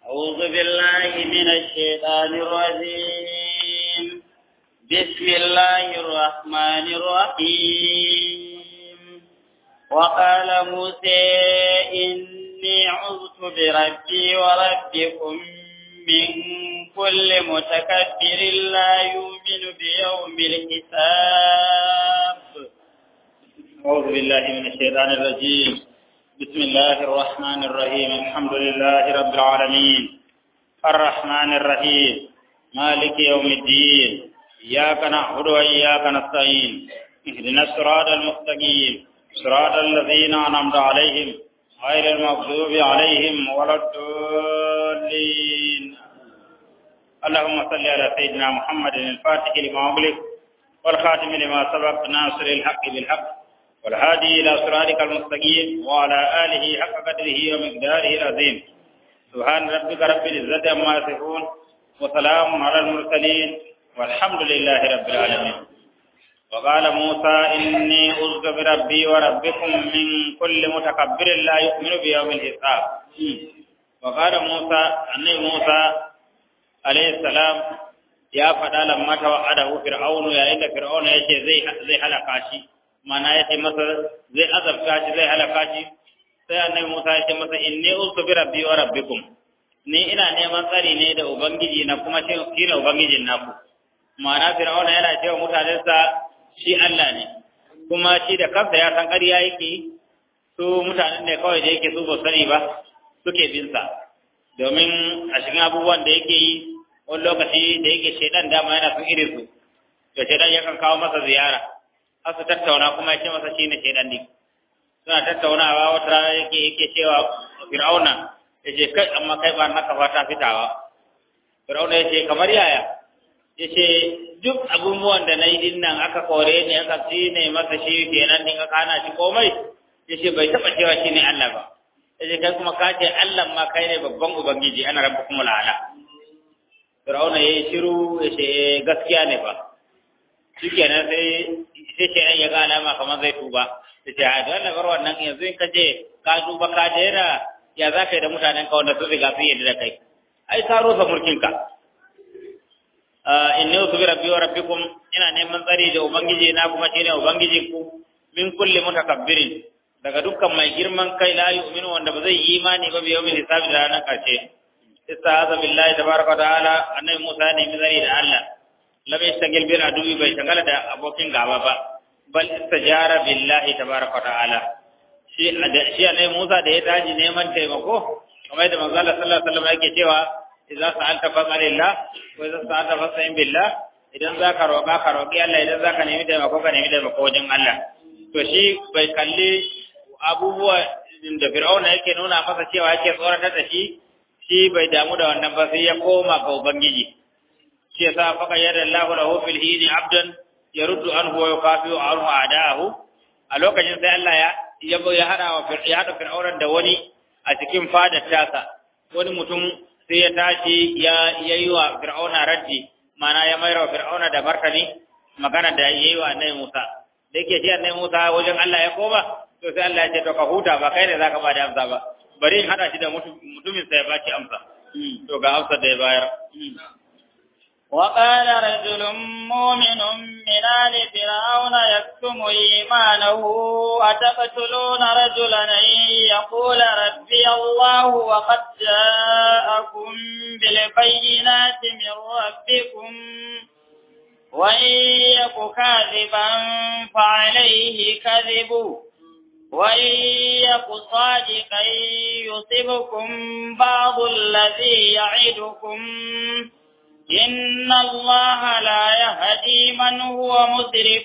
أعوذ بالله من الشيطان الرجيم بسم الله الرحمن الرحيم وقال موسى إني عذت بربي وربكم من كل متكبر لا يؤمن بيوم الحساب أعوذ بالله من الشيطان الرجيم بسم الله الرحمن الرحيم الحمد لله رب العالمين الرحمن الرحيم مالك يوم الدين إياك نعبد وإياك نستعين اهدنا الصراط المستقيم صراط الذين أنعمت عليهم غير المغضوب عليهم ولا الضالين اللهم صل على سيدنا محمد الفاتح لما أغلق والخاتم لما سبق ناصر الحق بالحق والهادي إلى صراطك المستقيم وعلى آله حق قدره ومقداره العظيم سبحان ربك رب العزة عما يصفون وسلام على المرسلين والحمد لله رب العالمين وقال موسى إني أذك بربي وربكم من كل متكبر لا يؤمن بيوم الحساب وقال موسى أني موسى عليه السلام ya faɗa lammata wa adahu fir'aunu yayin da fir'aunu yace zai zai halaka shi mana yace masa zai azabta shi zai halaka shi sai annabi Musa yace masa inni ustu bi rabbi wa rabbikum ni ina neman tsari ne da ubangiji na kuma shi ne ubangijin naku mana fir'auna yana cewa mutanensa shi Allah ne kuma shi da kansa ya san ƙarya yake su mutanen ne kawai da yake su ba sani ba suke bin sa domin a cikin abubuwan da yake yi wani lokaci da yake shaidan dama yana son irin su to shaidan yakan kawo masa ziyara har su tattauna kuma ya ce masa shine shaidan din suna tattaunawa wata rana yake yake cewa fir'auna ya ce kai amma kai ba naka fata fitawa fir'auna ya ce kamar yaya ya ce duk abubuwan da na yi din nan aka kore ni aka ne masa shi kenan din aka hana shi komai ya ce bai taɓa cewa shi ne Allah ba ya ce kai kuma ka ce Allah ma kai ne babban ubangiji ana rabbukumul ala Fir'auna ya yi shiru ya ce gaskiya ne ba. Shi kenan sai sai ce ya ga alama kamar zai tuba. Ya ce a dole bar wannan yanzu in ka je ka tuba ka daina ya za ka yi da mutanen ka wanda sun riga sun yi da kai. Ai ka rusa mulkinka. Inni usu bi rabbi wa rabbikum ina neman tsari da ubangiji na kuma shine ubangijin ku min kulli mutakabbirin daga dukkan mai girman kai la yu'minu wanda ba zai yi imani ba bi yawmin hisabi da ranar karshe. استعاذ بالله تبارك وتعالى annabi Musa ne mizari da Allah lam yastagil bil aduwi bai shagala da abokin gaba ba bal istajara billahi tabaraka wa ta'ala shi shi annabi Musa da ya taji neman taimako kamar da manzo Allah sallallahu alaihi wasallam yake cewa idza sa'alta fas'alillah wa idza sa'alta fas'in billah idan zaka roƙa ka roƙi Allah idan zaka nemi taimako ka nemi taimako wajen Allah to shi bai kalli abubuwa da Fir'auna yake nuna masa cewa yake tsoratar da shi shi bai damu da wannan ba sai ya koma ga ubangiji shi yasa faka yadda Allahu lahu fil hini abdan yaruddu anhu wa yukafiu anhu adahu a lokacin sai Allah ya yabo ya hada wa ya hada fir'auran da wani a cikin fadar tasa wani mutum sai ya tashi ya yayi wa fir'auna raddi mana ya mayar wa fir'auna da martani magana da yayi wa annabi Musa da yake shi annabi Musa wajen Allah ya koma to sai Allah ya ce to ka huta ba kai ne zaka ba da amsa ba bari in hada shi da mutumin sai ya baki amsa to ga amsa da ya bayar وقال رجل مؤمن من آل فرعون يكتم إيمانه أتقتلون رجلا أن يقول ربي الله وقد جاءكم بالبينات من ربكم وإن يك كاذبا فعليه كذبه وإن يك صادقا يصبكم بعض الذي يعدكم إن الله لا يهدي من هو مسرف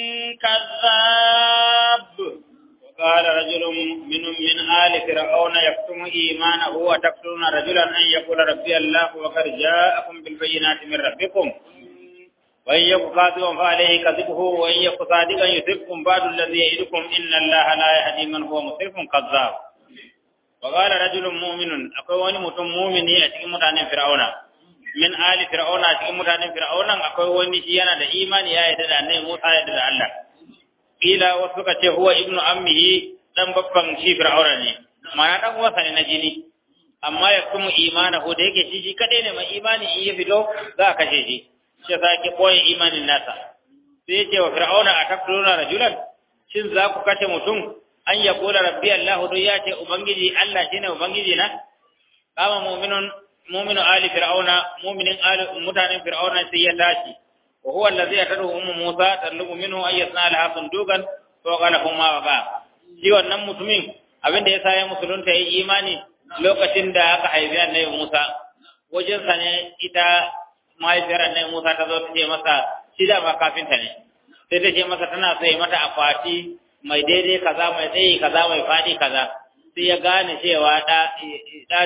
كذاب وقال رجل من من آل فرعون يكتم إيمانه وتقتلون رجلا أن يقول ربي الله وقد جاءكم بالبينات من ربكم وإن يك كاذبا فعليه كذبه وإن يك صادقا يصبكم بعد الذي يعدكم إن الله لا يهدي من هو مسرف كذاب وقال رجل مؤمن أقوى وني متم مؤمني أتكي متعنى فرعون min ali fir'auna cikin mutanen fir'aunan akwai wani shi yana da imani ya yarda da annabi Musa ya yarda da Allah kila wasu suka ce huwa ibnu ammihi dan babban shi fir'auna ne ma'ana dan uwansa ne na jini amma ya kuma imanahu da yake shi shi kadai ne mai imani in ya fito za a kashe shi shi yasa yake koyi imanin nasa sai yace wa fir'auna ataqtuluna rajulan shin za ku kashe mutum an ya kula rabbi Allah don ya ce ubangiji Allah shine ubangiji na kama mu'minun mu'minu ali fir'auna mu'minin ali mutanen fir'auna sai ya tashi wa huwa allazi yatadu ummu musa talubu minhu ay yasna laha sundukan fa qala huma wa ba shi wannan mutumin abinda yasa ya musulunta yayi imani lokacin da aka haifi annabi Musa wajen sa ne ita mahaifiyar annabi Musa ta zo ta ce masa shi da ma kafinta ne sai ta ce masa tana so ya mata akwati mai daidai kaza mai tsayi kaza mai faɗi kaza sai ya gane cewa da da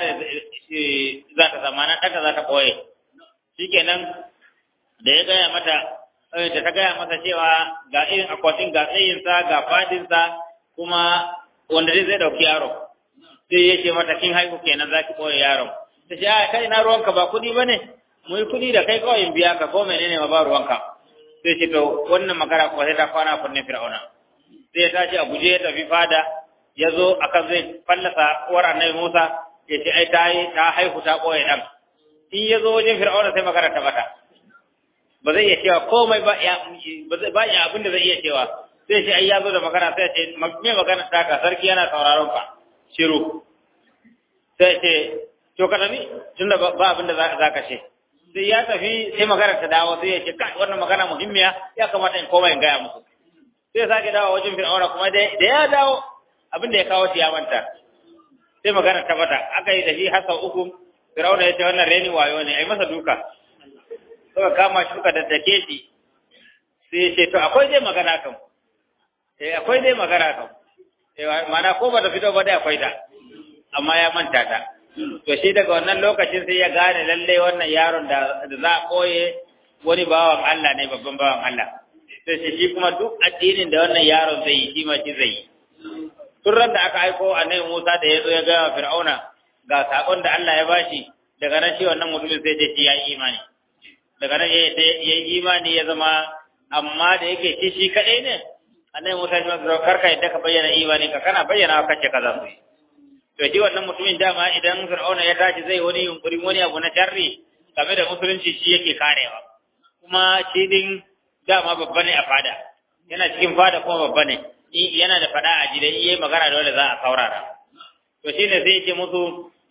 za ta zama na ɗanta za ta ɓoye shikenan da ya gaya mata da ta gaya masa cewa ga irin akwatin ga tsayinsa ga faɗinsa kuma wanda zai ɗauki yaro sai ya ce mata kin haihu kenan za ki ɓoye yaron ta ce a kai na ruwanka ba kuɗi ba ne mu yi kuɗi da kai kawai in biya ka ko menene ma ba ruwanka sai ce to wannan magana ko sai ta kwana kunne fir'auna sai ya tashi a guje ya tafi fada ya zo akan zai fallasa uwar annabi Musa ya ce ai ta yi ta haihu ta ɓoye ɗan in ya zo wajen fir'auna sai magana ta bata ba zai iya cewa komai ba ya ba ya abin da zai iya cewa sai shi ai ya zo da magana sai ce me magana ta ka sarki yana sauraron ka shiru sai ce to ka tafi tunda ba abin da za ka ce sai ya tafi sai magana ta dawo sai ya ce kai wannan magana muhimmiya ya kamata in koma in gaya musu sai sake dawo wajen fir'auna kuma da ya dawo abin da ya kawo shi ya manta sai magana ta bata aka yi da shi har sau uku fir'auna ya ce wannan reni wayo ne ai masa duka suka kama shi suka daddake shi sai ya ce to akwai dai magana kan eh akwai dai magana kan eh mana ko ba ta fito ba dai akwai ta amma ya manta ta to shi daga wannan lokacin sai ya gane lalle wannan yaron da za a koye wani bawan Allah ne babban bawan Allah sai shi shi kuma duk addinin da wannan yaron zai yi shi ma shi zai yi tun ran da aka aiko annabi Musa da ya zo ya ga Fir'auna ga sakon da Allah ya bashi daga nan shi wannan mutumin sai ce shi ya yi imani daga nan ya yi imani ya zama amma da yake shi shi kadai ne annabi Musa ya ce karka yadda ka bayyana imani ka kana bayyana kace kaza su yi to shi wannan mutumin dama idan fir'auna ya tashi zai wani yunkuri wani abu na sharri game da musulunci shi yake karewa kuma shi din dama babba ne a fada yana cikin fada kuma babba ne yana da fada a jide iya magana da wanda za a saurara to shine sai ya ce musu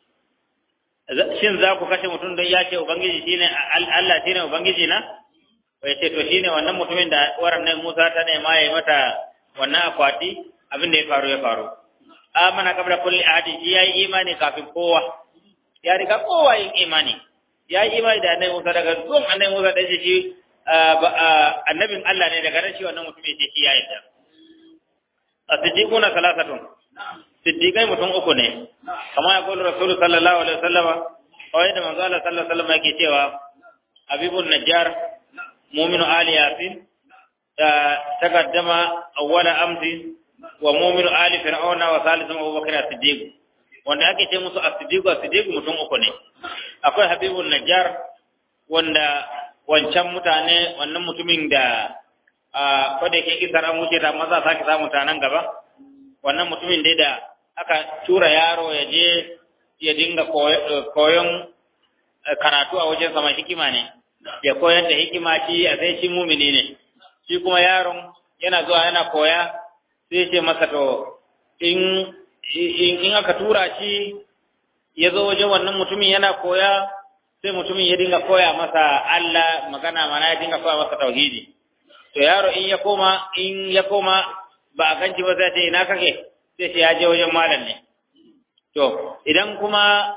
shin za ku kashe mutum don ya ce ubangiji shine Allah shine ubangiji na ya ce to shine wannan mutumin da waran nan Musa ta nema ya yi mata wannan akwati abin da ya faru ya faru amana kabla kulli ahadin shi yayi imani kafin kowa ya riga kowa yin imani yayi imani da annabi Musa daga zuwan annabi Musa da shi annabin Allah ne daga nan shi wannan mutum ya ce shi yayi da as-siddiquna salasatun siddiqai mutum uku ne kamar ya kullu rasulullahi sallallahu alaihi wasallam kawai da manzo Allah sallallahu alaihi wasallam yake cewa habibun najjar mu'minu ali yasin taqaddama awwala amsi wa mu'minu ali fir'auna wa salisu Abu Bakr as-Siddiq wanda ake ce musu as-Siddiq as-Siddiq mutum uku ne akwai Habibun Najjar wanda wancan mutane wannan mutumin da a kwada yake kisar an wuce da maza sake samu ta nan gaba wannan mutumin dai da aka tura yaro ya je ya dinga koyon karatu a wajen sama hikima ne ya koyar da hikima shi a sai shi mumini ne shi kuma yaron yana zuwa yana koya sai ce masa to in in aka tura shi ya zo wajen wannan mutumin yana koya sai mutumin ya dinga koya masa Allah magana mana ya dinga koya masa tauhidi to yaro in ya koma in ya koma ba a ganci ba sai ce ina kake sai ce ya je wajen malam ne to idan kuma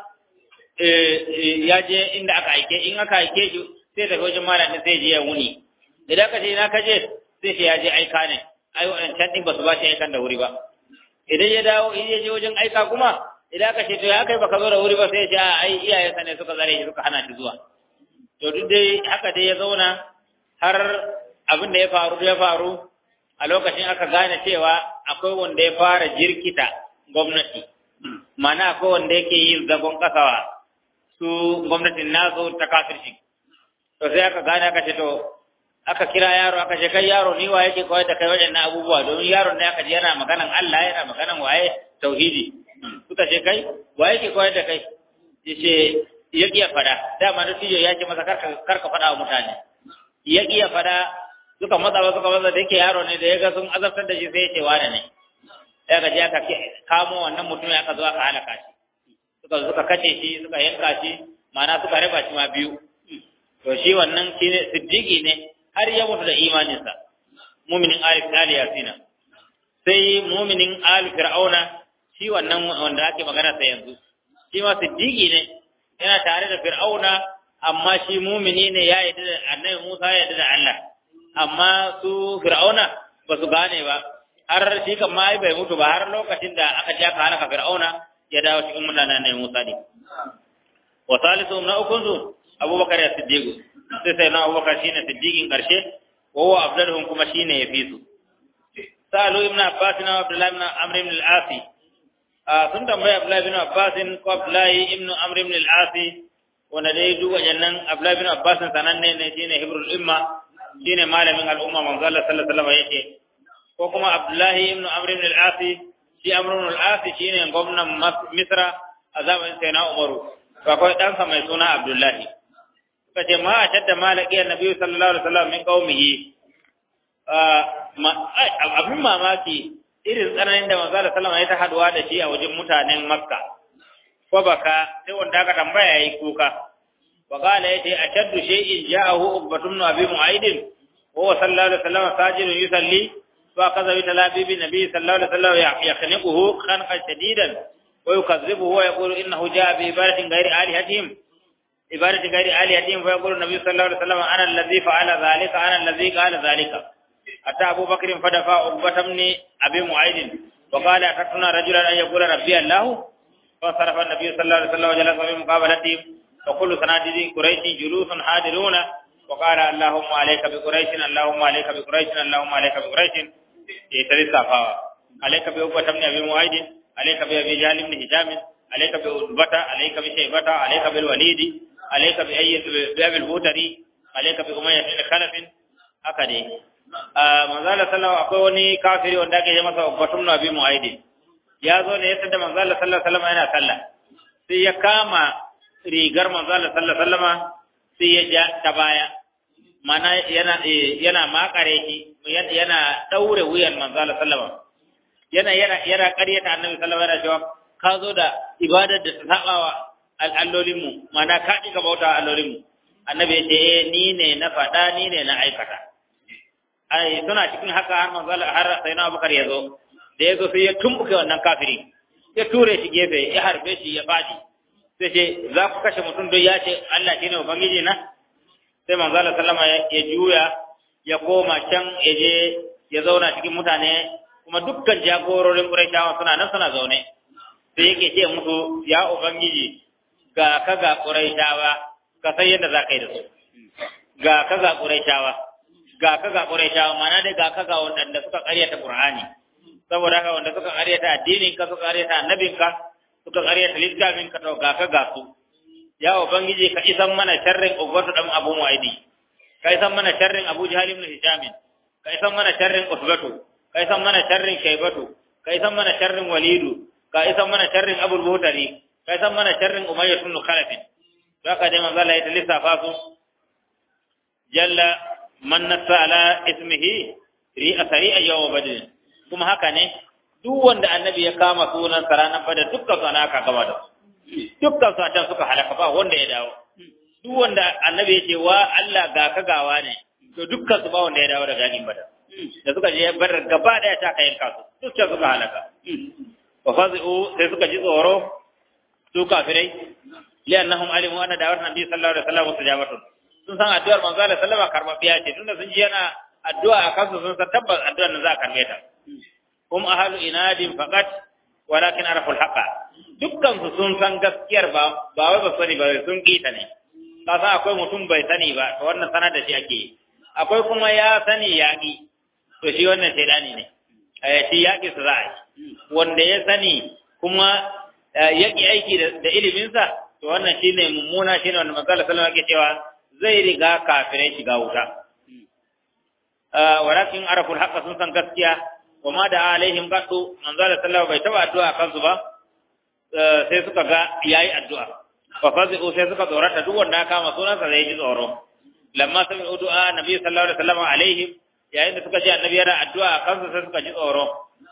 ya je inda aka aike in aka aike shi sai tafi wajen malam ne sai je ya wuni idan ka ce ina ka je sai ce ya je aika ne ai waɗancan ɗin ba su ba shi aikan da wuri ba idan ya dawo in ya je wajen aika kuma idan aka ce to ya kai baka zo da wuri ba sai ya ce a ai iyayensa ne suka zare shi suka hana shi zuwa to duk dai haka dai ya zauna har abin da ya faru ya faru a lokacin aka gane cewa akwai wanda ya fara jirkita gwamnati mana akwai wanda yake yin zagon kasawa su gwamnatin nazo ta kafirci to sai aka gane aka ce to aka kira yaro aka ce kai yaro ni wa yake koyar da kai waɗannan abubuwa domin yaron ne aka ji yana maganan Allah yana maganan waye tauhidi suka ce kai wa yake koyar da kai yace ya iya fada dama da tijo ya ce masa karka karka fada wa mutane ya iya fada suka matsa ba suka matsa da yake yaro ne da ya ga sun azabtar da shi sai ya ce wane ne ya ga aka kamo wannan mutum ya ka zo aka halaka shi suka suka kace shi suka yanka shi ma'ana suka raba shi ma biyu to shi wannan shi ne siddiqi ne har ya mutu da imaninsa muminin alif ali yasina sai muminin alif fir'auna shi wannan wanda ake magana sa yanzu shi ma siddiqi ne yana tare da fir'auna amma shi mumini ne ya yarda da annabi Musa ya yarda da Allah amma su fir'auna ba su gane ba har shi kan ma bai mutu ba har lokacin da aka ja ka halaka fir'auna ya dawo cikin mutanen annabi Musa ne wa salisu na ukunzu abubakar ya siddiqu sai sai na abubakar shine siddiqin karshe wa huwa afdaluhum kuma shine yafi su salu ibn abbas na abdullah ibn amr ibn al-as sun tambaya abdullah ibn abbas ko abdullah ibn amr ibn al-as wanda dai duk wajannan abdullah ibn abbas sananne ne shine hibrul umma shine malamin al'umma manzo Allah sallallahu alaihi wasallam yake ko kuma abdullah ibn amr ibn al-as shi amr ibn al-as shine gwamnan misra a zamanin sayyidina umaru akwai ɗansa mai suna abdullahi suka ce ma a shadda malaki annabi sallallahu alaihi wasallam min qaumihi abin mamaki irin tsananin da manzo sallallahu alaihi ya ta haduwa da shi a wajen mutanen makka ko baka sai wanda aka tambaya yayi kuka wa qala yace ashaddu shay'in ja'ahu ubbatum abi mu'aid wa huwa sallallahu alaihi wasallam sajidun yusalli wa kaza bi talabibi nabi sallallahu alaihi wasallam yakhniquhu khanqan shadidan wa yukazzibuhu wa yaqulu innahu ja'a bi ibadatin ghairi alihatihim عبادة غير آلهتهم فيقول النبي صلى الله عليه وسلم أنا الذي فعل ذلك أنا الذي قال ذلك أتى أبو بكر فدفع عقبة بن أبي معيد وقال أتتنا رجلا أن يقول ربي الله فصرف النبي صلى الله عليه وسلم وجلس في مقابلتهم وكل سنادي قريش جلوس حاضرون وقال اللهم عليك بقريش اللهم عليك بقريش اللهم عليك بقريش يتري صفا عليك بعقبة بن أبي معيد عليك بأبي جهل بن هشام عليك بعقبة عليك بشيبة عليك بالوليد عليك بأي بأبي الهوتري عليك بأمية بن خلف haka dai manzala sallallahu akwai wani kafiri wanda ake yi masa batun nabi mu'aidi ya zo ne ya tada manzala sallallahu alaihi yana sallah sai ya kama rigar manzala sallallahu alaihi sai ya ja ta baya mana yana yana makare shi yana daure wuyan manzala sallallahu yana yana yana ƙaryata annabi sallallahu alaihi wasallam ka zo da ibadar da ta sabawa al'allolinmu mana ka ɗiga bauta allolinmu annabi ya ce eh ni ne na faɗa ni ne na aikata ai suna cikin haka har manzo har sai na Abubakar ya zo da ya zo sai ya tumbuke wannan kafiri ya ture shi gefe ya harbe shi ya fadi sai ce za ku kashe mutum don ya ce Allah shine ubangiji na sai manzo Allah sallama ya juya ya koma can ya je ya zauna cikin mutane kuma dukkan jagororin Qurayshawa suna nan suna zaune sai yake ce musu ya ubangiji ga ka ga Qurayshawa ka san yadda za ka yi da su ga ka ga Qurayshawa ga ka ga Qurayshawa mana dai ga ka ga wanda suka ƙaryata Qur'ani saboda haka wanda suka ƙaryata addinin ka suka ƙaryata annabin ka suka ƙaryata littafin ka to ga ka ga su ya ubangiji ka isan mana sharrin Ubatu dan Abu Mu'aidi ka isan mana sharrin Abu Jahal ibn Hisham ka isan mana sharrin Usbatu ka isan mana sharrin Shaybatu ka isan mana sharrin Walidu ka isan mana sharrin Abu Buhtari ka isan mana sharrin Umayyah ibn Khalaf haka dai manzo Allah ya lissafa su jalla man nassa ala ismihi ri asari a yawa badin kuma haka ne duk wanda annabi ya kama sunan sa ranar badar dukkan su aka gaba da dukkan su a can suka halaka ba wanda ya dawo duk wanda annabi ya ce wa Allah ga ka gawa ne to dukkan su ba wanda ya dawo daga yakin badar da suka je badar gaba daya ta kayan kasu dukkan suka halaka wa fazu sai suka ji tsoro su kafirai li'annahum alimu anna da'wat nabi sallallahu alaihi wasallam mustajabatun sun san addu'ar manzo Allah sallama karbabiya ce tunda sun ji yana addu'a a kansu sun san tabbas addu'ar nan za a karbe ta hum ahlu inadin faqat walakin arafu alhaqa dukkan su sun san gaskiyar ba ba wai ba sani ba sun kita ne ka san akwai mutum bai sani ba to wannan sanar da shi ake yi akwai kuma ya sani yaƙi to shi wannan shaidani ne eh shi yaƙi su za a yi wanda ya sani kuma yaƙi aiki da iliminsa to wannan shine mummuna shine wanda manzo Allah sallallahu alaihi wasallam yake cewa zai riga kafirai shiga wuta walakin araful haqqa sun san gaskiya wa ma da alaihim qatu manzo Allah sallallahu bai taba addu'a kansu ba sai suka ga yayi addu'a fa fazi'u sai suka tsorata duk wanda aka kama sunansa zai ji tsoro lamma sami du'a nabi sallallahu alaihi wasallam alaihim yayin da suka ji annabi yana addu'a a kansu sai suka ji tsoro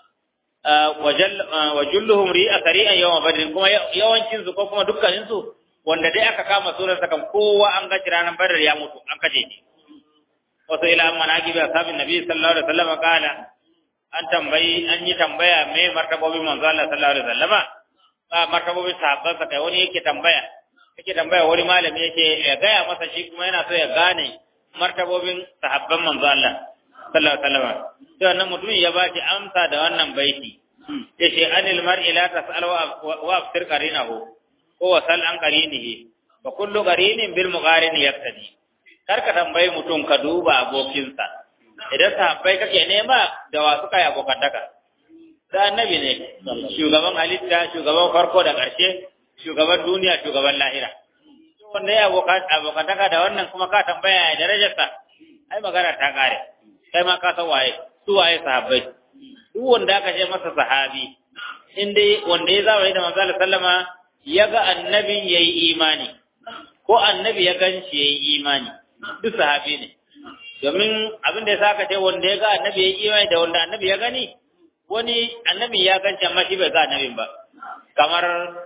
wa julluhum ri'a sari'an yawma badrin kuma yawancin su ko kuma dukkanin su wanda dai aka kama sunansa kan kowa an ga ranar badar ya mutu an kace shi wasu ila manaqib ashabin nabi sallallahu alaihi wasallam kana an tambayi an yi tambaya me martabobin manzo Allah sallallahu alaihi wasallama ba martabobin sahabban sa kai wani yake tambaya yake tambaya wani malami yake ya gaya masa shi kuma yana so ya gane martabobin sahabban manzo Allah sallallahu alaihi wasallama to wannan mutumin ya ba shi amsa da wannan baiti yace anil mar'i la tas'al wa afsir qarinahu ko wasal an qarinihi wa kullu qarinin bil muqarin yaktadi kar ka tambayi mutum ka duba abokinsa idan sahabbai kake nema da wa suka yi abokantaka da annabi ne shugaban halitta shugaban farko da ƙarshe shugaban duniya shugaban lahira wanda ya abokantaka da wannan kuma ka tambaya ya darajarsa ai magana ta kare kai ma ka san waye su waye sahabbai duk wanda aka ce masa sahabi in dai wanda ya zama da manzo sallama ya ga annabin yayi imani ko annabi ya ganshi yayi imani duk sahabi ne domin abin da ya saka ce wanda ya ga annabi ya yi imani da wanda annabi ya gani wani annabi ya ganci amma shi bai ga annabin ba kamar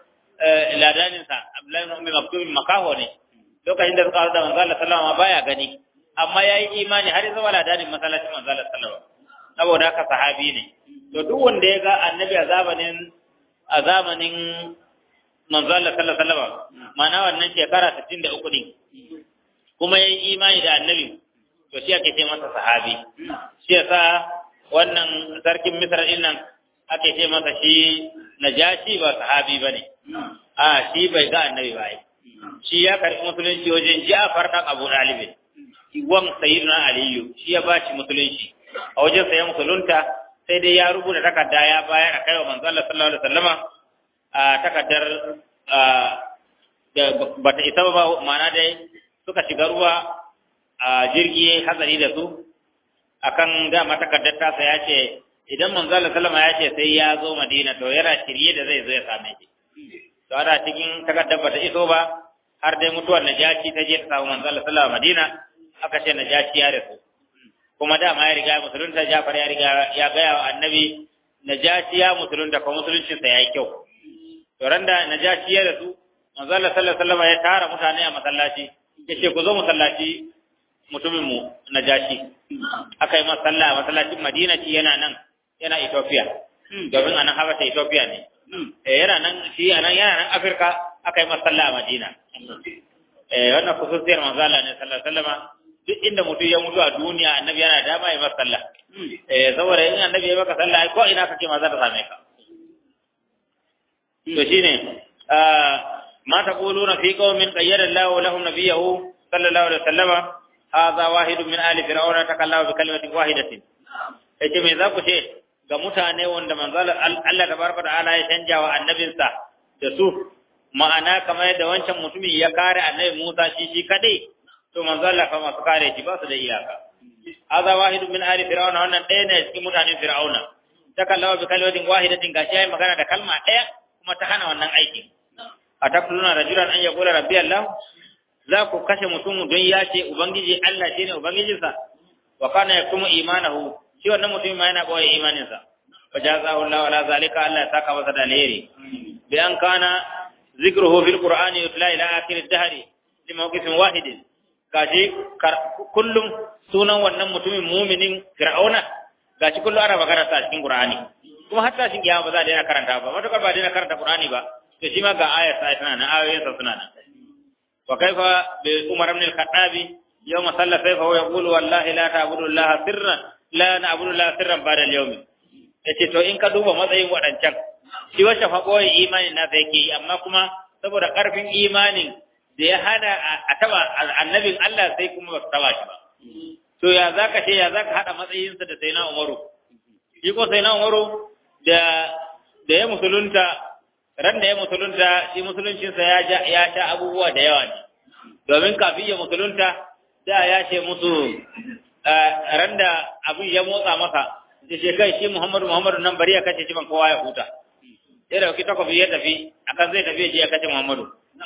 ladaninsa abdullahi ibn maktum makaho ne lokacin da suka haɗu da manzo Allah sallama baya gani amma ya yi imani har zama ladanin masallacin manzo Allah sallama saboda haka sahabi ne to duk wanda ya ga annabi a zamanin a zamanin manzo Allah sallallahu alaihi wasallam ma'ana wannan shekara 63 din kuma ya yi imani da annabi to shi ake ce masa sahabi shi yasa wannan sarkin misra din nan ake ce masa shi najashi ba sahabi bane a shi bai ga annabi ba ai shi ya karbi musulunci wajen Ja'far dan Abu Talib wan sayyidina Aliyu shi ya bashi musulunci a wajen sa ya musulunta sai dai ya rubuta takarda ya bayar a kai wa manzo Allah sallallahu alaihi wasallama a takardar da bata isa ba ma'ana dai suka shiga ruwa a jirgi hatsari da su akan dama takardar tasa ya ce idan manzala salama ya ce sai ya zo madina to yana shirye da zai zo ya same shi to ana cikin takardar bata iso ba har dai mutuwar najashi ta je ta samu manzala salama madina aka ce najashi ya rasu kuma dama ya riga musulunta jafar ya riga ya gaya wa annabi najashi ya musulunta ko musuluncinsa ya yi kyau to randa najashi ya rasu manzala sallallahu alaihi wasallam ya tara mutane a masallaci yace ku zo masallaci mutumin mu najashi aka yi masa sallah a masallacin Madina shi yana nan yana Ethiopia domin anan Habasha Ethiopia ne eh yana nan shi anan yana nan Afirka aka yi masa sallah a Madina eh wannan khususiyar manzala ne sallallahu alaihi wasallam duk inda mutum ya mutu a duniya annabi yana dama ya masa sallah eh saboda in annabi ya maka sallah ko ina kake ma za ta same ka to shine ما تقولون في قوم قيد الله لهم نبيه صلى الله عليه وسلم هذا واحد من آل فرعون تكلم بكلمة واحدة yace me za ku ce ga mutane wanda manzo Allah tabaraka ta'ala ya canja wa annabinsa da su ma'ana kamar yadda wancan mutumin ya kare annabi Musa shi shi kadai to manzo Allah fa masu kare shi ba su da iyaka hadha wahidun min ali fir'auna wannan ɗaya ne cikin mutanen fir'auna takallama bi kalimatin wahidatin gashi yayi magana da kalma ɗaya kuma ta hana wannan aikin a taquluna rajulan an yaqula rabbi Allah za ku kashe mutum don ya ce ubangiji Allah shine ubangijinsa wa kana yaktumu imanahu shi wannan mutum ma yana boye imaninsa fa jazahu Allah ala zalika Allah ya saka masa da alheri bi an kana zikruhu fil qur'ani yutla ila akhir ad-dahr li mawqifin wahid gashi kullum sunan wannan mutumin muminin fir'auna gashi kullum ana magana ta cikin qur'ani kuma hatta shin kiyama ba za a daina karanta ba matakar ba daina karanta qur'ani ba to shi ma ga ayar sa tana nan ayoyin sa suna nan wa kaifa bi umar ibn al-khattab yawma salla sayfa wa yaqulu wallahi la ta'budu allaha sirran la na'budu allaha sirran ba'da al-yawm yace to in ka duba matsayin wadancan shi wacce fa boye imanin na sai yake amma kuma saboda karfin imanin da ya hana a taba annabin Allah sai kuma ba su taba shi ba to ya zaka ce ya zaka hada matsayinsa da sayyidina Umaru shi ko sayyidina Umaru da da ya musulunta ran da ya musulunta shi musuluncinsa ya ja ya sha abubuwa da yawa ne domin kafin ya musulunta da ya ce musu ran da abin ya motsa masa da ce kai shi Muhammadu Muhammadu nan bari ya kace shi ban kowa ya huta sai da dauki takobi ya tafi akan zai tafi ya kace Muhammadu sai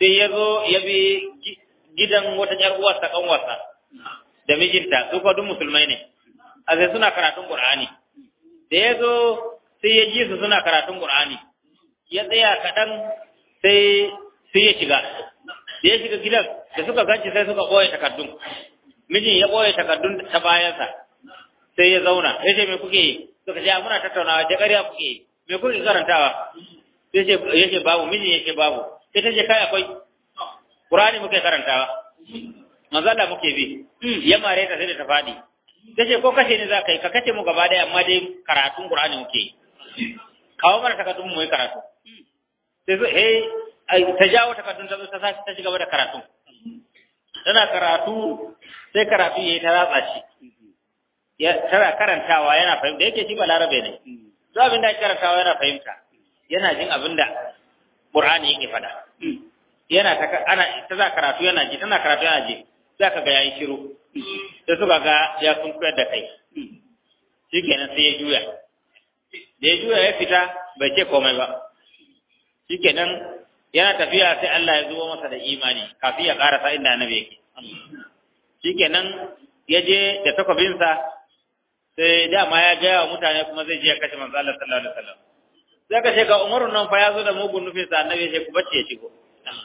sai ya zo ya bi gidan wata ƴar uwarsa kanwarsa da mijinta su kuma duk musulmai ne a sai suna karatun qur'ani da ya zo sai ya ji su suna karatun qur'ani ya tsaya kaɗan sai sai ya shiga da ya shiga gidan da suka ganci sai suka ɓoye takardun mijin ya ɓoye takardun ta bayansa sai ya zauna ya ce me kuke yi suka ce muna tattaunawa ce ƙarya kuke yi me kuke karantawa sai ya ce babu mijin ya ce babu sai ta ce kai akwai Qur'ani muke karantawa manzo Allah muke bi ya mare ta sai da ta fadi tace ko kashe ni za ka yi ka kace mu gaba daya amma dai karatun Qur'ani muke kawo mana takardun mu yi karatu sai zo eh ta jawo takardun ta zo ta ta ci gaba da karatu tana karatu sai karatu yayi ta ratsa shi ya tana karantawa yana fahimta yake shi balarabe ne to abin da karantawa yana fahimta yana jin abin da Qur'ani yake faɗa yana ta ana ta za karatu yana ji tana karatu yana ji za ka ga yayi shiru sai suka ga ya sun koyar da kai shikenan sai ya juya da ya juya ya fita bai ce komai ba shikenan yana tafiya sai Allah ya zubo masa da imani kafin ya karasa inda annabi yake shikenan ya je da takwabinsa sai dama ya gaya wa mutane kuma zai je ya kashe manzo Allah sallallahu alaihi wasallam sai ka ce ga Umaru nan fa ya zo da mugun nufin sa annabi ya ce ku bacce ya shigo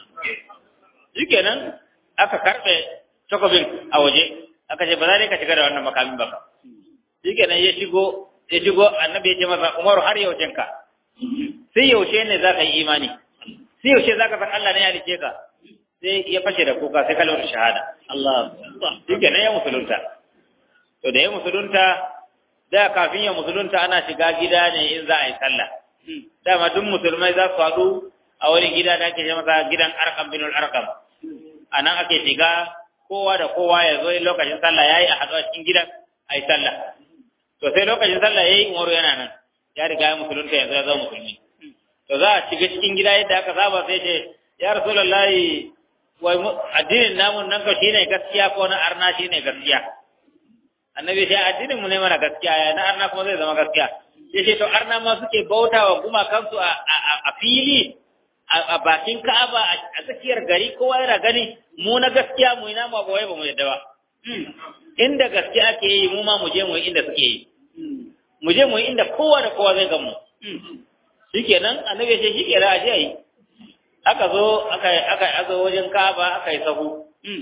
shikenan aka karbe takobin a waje aka ce ba za ka shiga da wannan makamin ba shikenan ya shigo ya shigo annabi ya ce masa Umaru har yaushen ka sai yaushe ne za ka yi imani sai yaushe za ka san Allah ne ya halice ka sai ya fashe da kuka sai kalmar shahada Allah shikenan ya musulunta to da ya musulunta da kafin ya musulunta ana shiga gida ne in za a yi sallah dama duk musulmai za su haɗu a wani gida da ake masa gidan arkam binul arkam a nan ake shiga kowa da kowa ya zo lokacin sallah ya yi a haɗu a cikin gidan a yi sallah to sai lokacin sallah ya yi umaru yana nan ya riga ya musulunta yanzu ya zama musulmi to za a shiga cikin gida yadda aka saba sai ce ya rasulullahi wai addinin namun nan ka shine gaskiya ko na arna shine gaskiya annabi sai addinin mu ne mana gaskiya ya na arna kuma zai zama gaskiya sai ce to arna ma suke bautawa kuma kansu a fili a bakin Ka'aba a tsakiyar gari kowa yana gani mu na gaskiya mu ina ma ba wai ba mu yadda ba inda gaskiya ake yi mu ma mu je mu yi inda suke yi mu je mu yi inda kowa da kowa zai gan mu shikenan annabi ce shikenan a je yi aka zo aka aka aka wajen Ka'aba aka yi sahu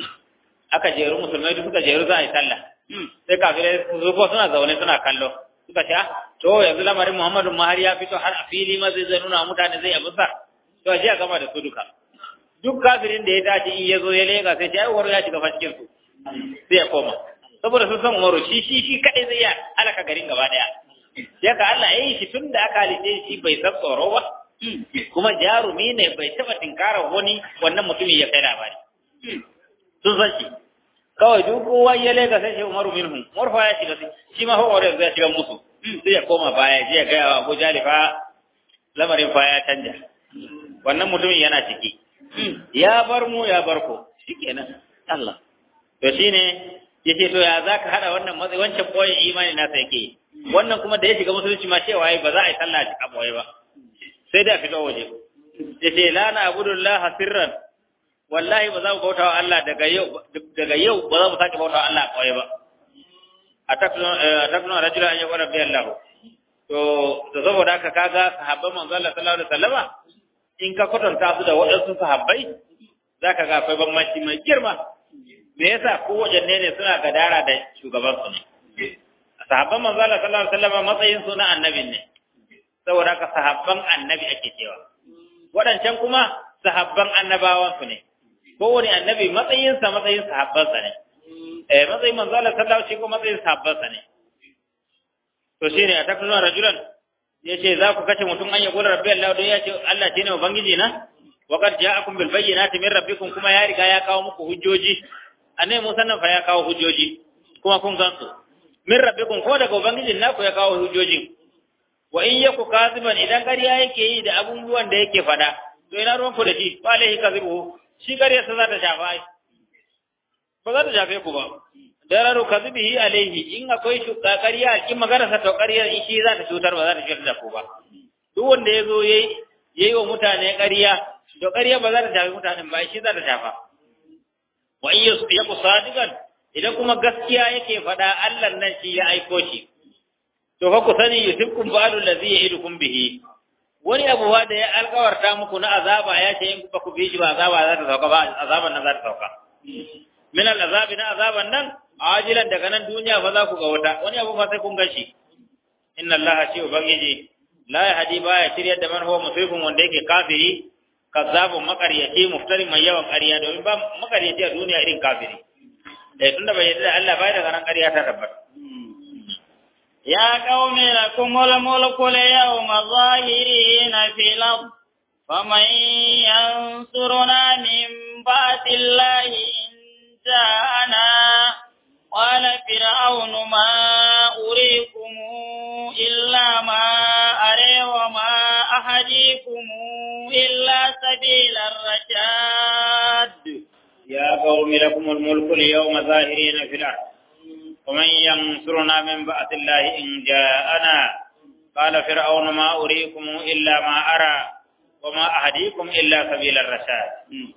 aka jeru musulmai duk suka jeru za a yi sallah sai kafirai su zo suna zaune suna kallo suka ce to yanzu lamarin Muhammadu ma har ya fito har a fili ma zai zai nuna mutane zai abusa to a gama da su duka duk kafirin da ya tashi in ya zo ya lega sai ya umaru ya shiga cikin su sai ya koma saboda sun san umaru shi shi shi kadai zai ya halaka garin gaba daya sai ka Allah ya yi shi tun da aka halice shi bai san tsoro ba kuma jarumi ne bai taba tinkara wani wannan mutumin ya kai labari sun san shi kawai duk kowa ya lega sai shi umaru minhum umaru fa ya shiga shi ma fa umaru ya shiga musu sai ya koma baya je ya ga Abu Jalifa lamarin fa ya canja wannan mutumin yana ciki ya bar mu ya bar ku shikenan Allah to shine yace to ya zaka hada wannan matsayi wancan boye imani na sai yake wannan kuma da ya shiga musulunci ma cewa ai ba za a yi sallah a boye ba sai da fito waje yace la na abudullah sirran wallahi ba za mu bautawa Allah daga yau daga yau ba za mu sake bautawa Allah a boye ba atakuna rajula an yaqula bi Allah to to saboda haka kaga sahabban manzo Allah sallallahu alaihi wasallama in ka kwatanta su da waɗansu sahabbai za ka ga akwai bambanci mai girma me yasa ko wajanne ne suna gadara da shugaban su ne sahabban manzo Allah sallallahu alaihi wasallam matsayin su na annabin ne saboda haka sahabban annabi ake cewa waɗancan kuma sahabban annabawan su ne kowane annabi matsayin sa matsayin sahabban sa ne eh matsayin manzo Allah sallallahu alaihi wasallam matsayin sahabban sa ne to shine a takuna rajulan ya ce za ku kashe mutum an ya gura rabbi Allah don ya ce Allah shi ne ubangiji na wa qad ja'akum bil bayyinati min rabbikum kuma ya riga ya kawo muku hujjoji annabi Musa nan fa ya kawo hujjoji kuma kun gan su min rabbikum ko daga ubangijin naku ya kawo hujjojin wa in yaku kaziban idan ƙarya yake yi da abubuwan da yake fada to ina ruwan ku da shi fa alaihi kazibu shi ƙarya sa za ta shafa ai ba za ta shafe ku ba dararu kadhibihi alaihi in akwai shuka ƙarya in magana sa to ƙarya shi za ta cutar ba za ta cutar da ku ba duk wanda yazo yayi yayi wa mutane ƙarya to ƙarya ba za ta shafi mutanen ba shi za ta shafa wa in yaku sadiqan idan kuma gaskiya yake faɗa Allah nan shi ya aiko shi to fa ku sani yusibkum ba'du allazi ya'idukum bihi wani abu da ya alkawarta muku na azaba ya ce in ba ku bi shi ba azaba za ta sauka ba azaban nan za ta sauka min al'azabi na azaban nan ajilan daga nan duniya fa za ku ga wata wani abu fa sai kun gashi inna allaha shi ubangiji la yahdi baya shiryar da man huwa musrifun wanda yake kafiri kazzabun makaryaci muftari mai yawan ƙarya domin ba makaryaci a duniya irin kafiri eh tunda bai yarda da Allah bai daga nan ƙarya ta tabbata يا قوم لكم الملك اليوم ظاهرين في الأرض فمن ينصرنا من بعد الله إن جاءنا قال فرعون ما أريكم إلا ما أري وما أهديكم إلا سبيل الرشاد يا قوم لكم الملك اليوم ظاهرين في الأرض ومن ينصرنا من بعث الله إن جاءنا قال فرعون ما أريكم إلا ما أرى وما أهديكم إلا سبيل الرشاد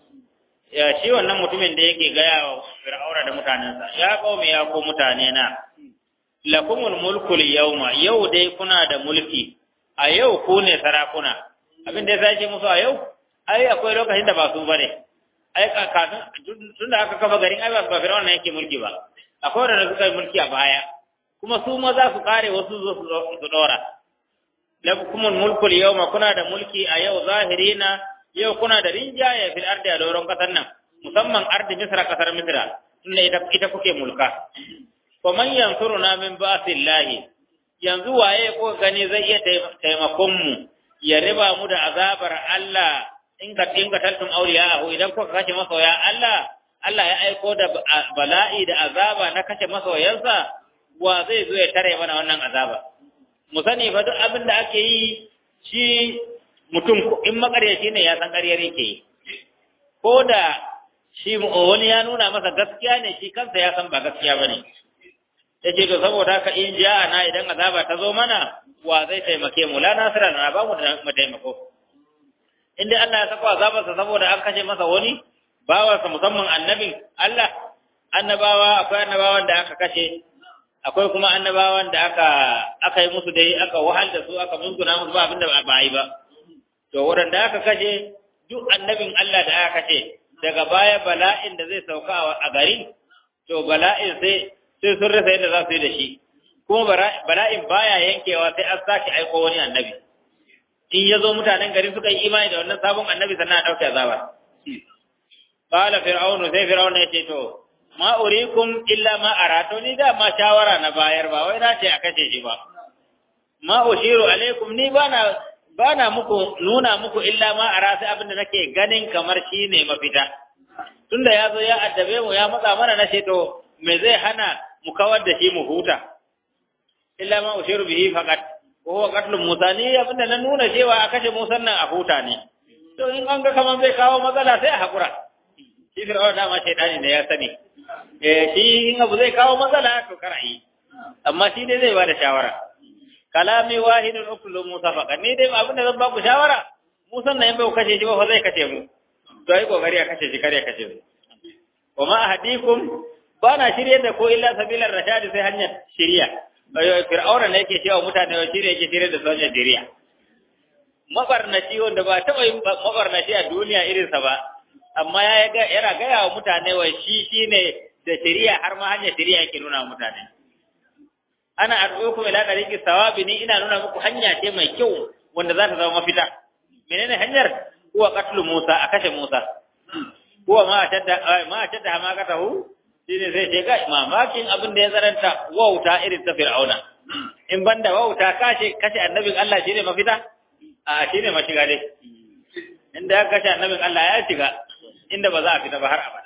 ya shi wannan mutumin da yake gaya wa fir'auna da mutanensa ya qaumi ya ku mutane na lakumul mulku yawma yau dai kuna da mulki a yau ku ne sarakuna abin da ya sace musu a yau ai akwai lokacin da ba su bane ai kafin tunda aka kafa garin ai ba fir'auna yake mulki ba akwai wanda suka yi mulki a baya kuma su ma za su kare wasu zo su dora lakumul mulku yawma kuna da mulki a yau zahirina yau kuna da rinjaye fil ardi a doron kasar nan musamman ardi misra kasar misra tunda ita ita kuke mulka fa man yansuruna min ba'sillahi yanzu waye ko gani zai iya taimakon mu ya riba mu da azabar Allah in ka tinka taltum awliya idan kuka kashe masoya Allah Allah ya aiko da bala'i da azaba na kashe masoyansa wa zai zo ya tare mana wannan azaba mu sani fa duk abin da ake yi shi mutum in makaryaci ne ya san ƙaryar yake yi ko da shi wani ya nuna masa gaskiya ne shi kansa ya san ba gaskiya ba ne ya ce to saboda haka in ji na idan azaba ta zo mana wa zai taimake mu la nasira na ba mu da taimako in dai Allah ya sako azabarsa saboda an kashe masa wani bawarsa musamman annabin Allah annabawa akwai annabawan da aka kashe akwai kuma annabawan da aka aka yi musu dai aka wahal da su aka musguna musu ba abinda ba yi ba to waɗanda aka kashe duk annabin Allah da aka kashe daga baya bala'in da zai sauka a gari to bala'in sai sai sun rasa yadda za su yi da shi kuma bala'in baya yankewa sai an sake aiko wani annabi in ya zo mutanen gari suka yi imani da wannan sabon annabi sannan a ɗauke azaba qala fir'aunu sai fir'aunu ya ce to ma urikum illa ma arato ni da ma shawara na bayar ba wai na ce a kashe shi ba ma ushiru alaikum ni bana bana muku nuna muku illa ma ara sai abinda nake ganin kamar shi ne mafita tunda ya zo ya addabe mu ya matsa mana na to me zai hana mu kawar da shi mu huta illa ma ushiru bihi faqat wa huwa qatlu musa ni abinda na nuna cewa a kashe musa nan a huta ne to in an ga kamar zai kawo matsala sai a hakura shi fir'auna dama shaitani ne ya sani eh shi in abu zai kawo matsala to kar yi amma shi dai zai bada shawara kalami wahidun uklu musa faqat ni dai abin da zan ba ku shawara musan nan bai kashe shi ba fa zai kashe mu to ai kokari a kashe shi kare kashe mu wa ma ahadikum bana shirye da ko illa sabilar rashadi sai hanyar shiriya ayo fir'auna ne yake cewa mutane wa shirye yake shirye da hanyar shiriya mabarnaci wanda ba taɓa yin mabarnaci a duniya irinsa ba amma ya yana gaya wa mutane wa shi shine da shari'a har ma hanyar shari'a yake nuna wa mutane ana ad'ukum ila tariqi sawabi ni ina nuna muku hanya ce mai kyau wanda za ta zama mafita menene hanyar huwa qatlu Musa a kashe Musa huwa ma shadda ma shadda ma katahu shine sai ce ga mamakin abin da ya zaranta wauta irin ta Fir'auna in banda wauta kashe kashe annabin Allah shine mafita a shine mashiga dai inda ya kashe annabin Allah ya shiga inda ba za a fita ba har abada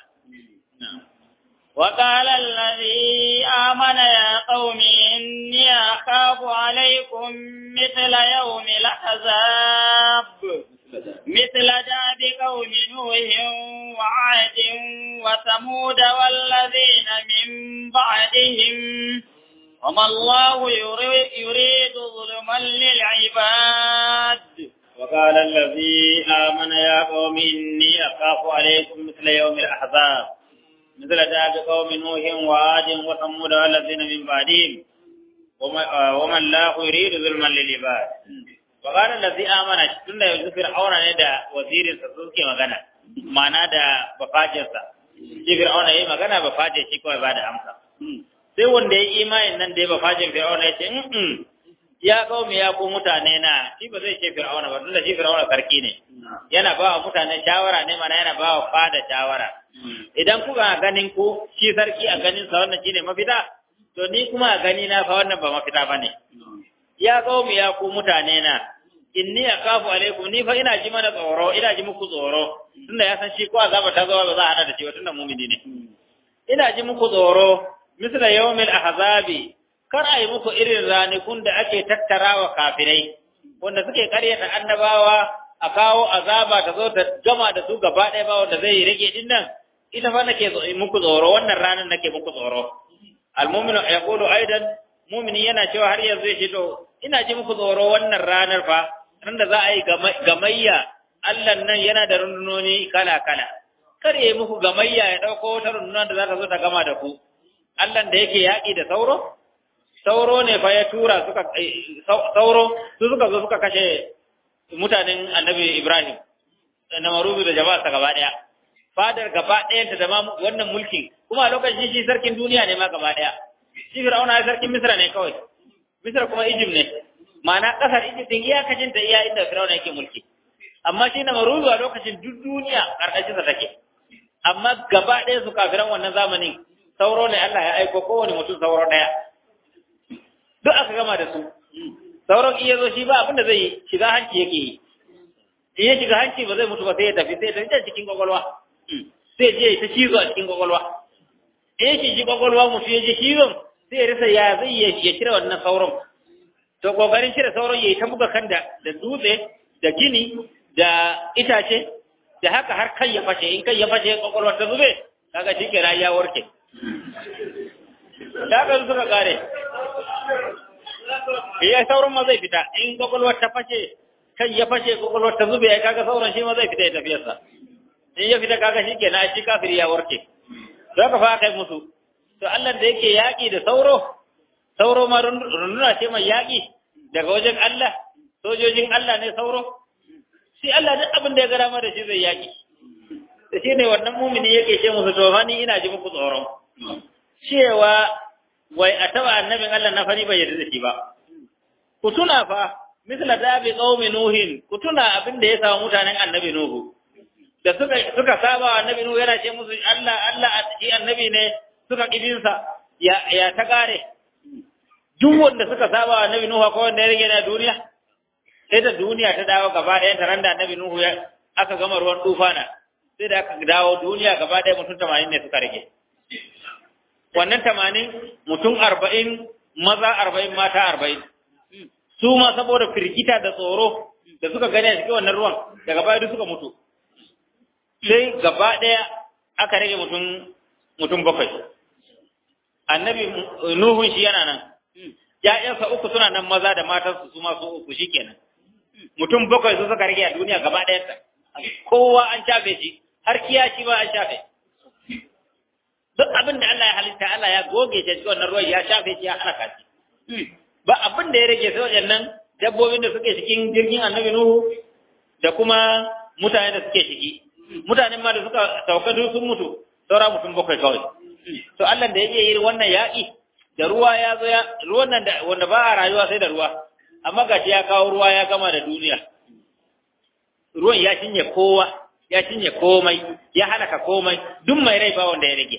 وقال الذي آمن يا قوم إني أخاف عليكم مثل يوم الأحزاب مثل داب قوم نوح وعاد وثمود والذين من بعدهم وما الله يريد ظلما للعباد وقال الذي آمن يا قوم إني أخاف عليكم مثل يوم الأحزاب مثل داب قوم نوح وعاد وثمود والذين من بعدهم ومن لا يريد ظلما للعباد وقال الذي آمن tun da yanzu Fir'auna ne da wazirinsa suke magana ma'ana da bafajinsa shi Fir'auna yayi magana bafaje shi kawai ba da amsa sai wanda ya yi imanin nan da ya bafajin Fir'auna ya ce ya kaumi ya ku mutane na shi ba zai ce Fir'auna ba tunda shi Fir'auna sarki ne yana ba wa mutane shawara ne mana yana ba wa fada shawara idan kuka ganin ku shi sarki a ganin sa wannan shine mafita to ni kuma a gani na fa wannan ba mafita bane ya kaumi ya ku mutane na inni akafu alaikum ni fa ina ji mana tsoro ina ji muku tsoro tunda ya san shi ko azaba ta zo ba za a hada da shi ba tunda mumini ne ina ji muku tsoro misla yawmil ahzabi kar a yi muku irin ranakun da ake tattarawa kafirai wanda suke karyata annabawa a kawo azaba ta zo ta gama da su gaba ɗaya ba wanda zai rage din nan ita fa nake muku tsoro wannan ranar nake muku tsoro almu'minu yaqulu aidan mu'mini yana cewa har yanzu ya ce to ina ji muku tsoro wannan ranar fa ran da za a yi gamayya Allah nan yana da rundunoni kala kala kar ya yi muku gamayya ya ɗauko wata runduna da za ta zo ta gama da ku Allah da yake yaƙi da sauro sauro ne fa ya tura suka sauro su suka zo suka kashe mutanen annabi Ibrahim na maruzu da jama'a ta gaba daya fadar gaba ɗayan ta zama wannan mulkin kuma a lokacin shi sarkin duniya ne ma gaba daya shi Fir'auna ya sarkin Misra ne kawai Misra kuma Egypt ne ma'ana kasar Egypt din iyakacin ta iya inda Fir'auna yake mulki amma shi na maruzu a lokacin duk duniya karkashin sa take amma gaba ɗaya su kafiran wannan zamanin sauro ne Allah ya aiko kowane mutum sauro ɗaya duk aka gama da su sauran iya zo shi ba abinda zai yi shiga hanci yake yi in ya shiga hanci ba zai mutu ba sai ya tafi sai ya tafi cikin kwakwalwa sai je ta cizo a cikin kwakwalwa in ya shi kwakwalwa mutu ya je cizon sai ya rasa ya zai ya cire wannan sauran to kokarin cire sauran ya yi ta buga kan da dutse da gini da itace da haka har kai ya fashe in kai ya fashe kwakwalwa ta zube kaga shi ke ya warke da haka suka kare ya sauran ma zai fita in kwakwalwar ta fashe kan ya fashe kwakwalwar ta zube ya kaga sauran shi ma zai fita ya tafiyarsa in ya fita kaga shi ke na shi kafiri ya warke za ka fa kai musu to Allah da yake yaƙi da sauro sauro ma runduna ce mai yaƙi daga wajen Allah sojojin Allah ne sauro shi Allah duk abin da ya gara ma da shi zai yaƙi da shi ne wannan mumini yake ce musu to ni ina ji muku tsoron cewa wai a taba annabin Allah na fari bai yarda da shi ba ku tuna fa misla dabi qaumi nuhin ku tuna abin da ya samu mutanen annabi nuhu da suka suka saba annabi nuhu yana ce musu Allah Allah shi annabi ne suka kidinsa ya ya ta kare duk wanda suka saba annabi nuhu ko wanda ya rage na duniya sai da duniya ta dawo gaba ɗaya ta randa annabi nuhu ya aka gama ruwan tufana sai da aka dawo duniya gaba ɗaya mutum 80 ne suka rage wannan tamanin mutum arba'in maza arba'in mata arba'in su ma saboda firgita da tsoro da suka gani a cikin wannan ruwan daga baya duk suka mutu sai gaba ɗaya aka rage mutum mutum bakwai annabi nuhun shi yana nan ya'yansa uku suna nan maza da matansu su ma su uku shikenan mutum bakwai su suka rage a duniya gaba ɗaya kowa an shafe shi har kiyashi ba an shafe duk abin da Allah ya halitta Allah ya goge shi cikin wannan ruwan ya shafe shi ya halaka shi ba abin da ya rage sai waɗannan dabbobin da suke cikin jirgin annabi Nuhu da kuma mutane da suke ciki mutanen ma da suka sauka duk sun mutu saura mutum bakwai kawai to Allah da yake yin wannan yaƙi da ruwa ya zo ya ruwan nan da wanda ba a rayuwa sai da ruwa amma gashi ya kawo ruwa ya gama da duniya ruwan ya cinye kowa ya cinye komai ya halaka komai duk mai rai ba wanda ya rage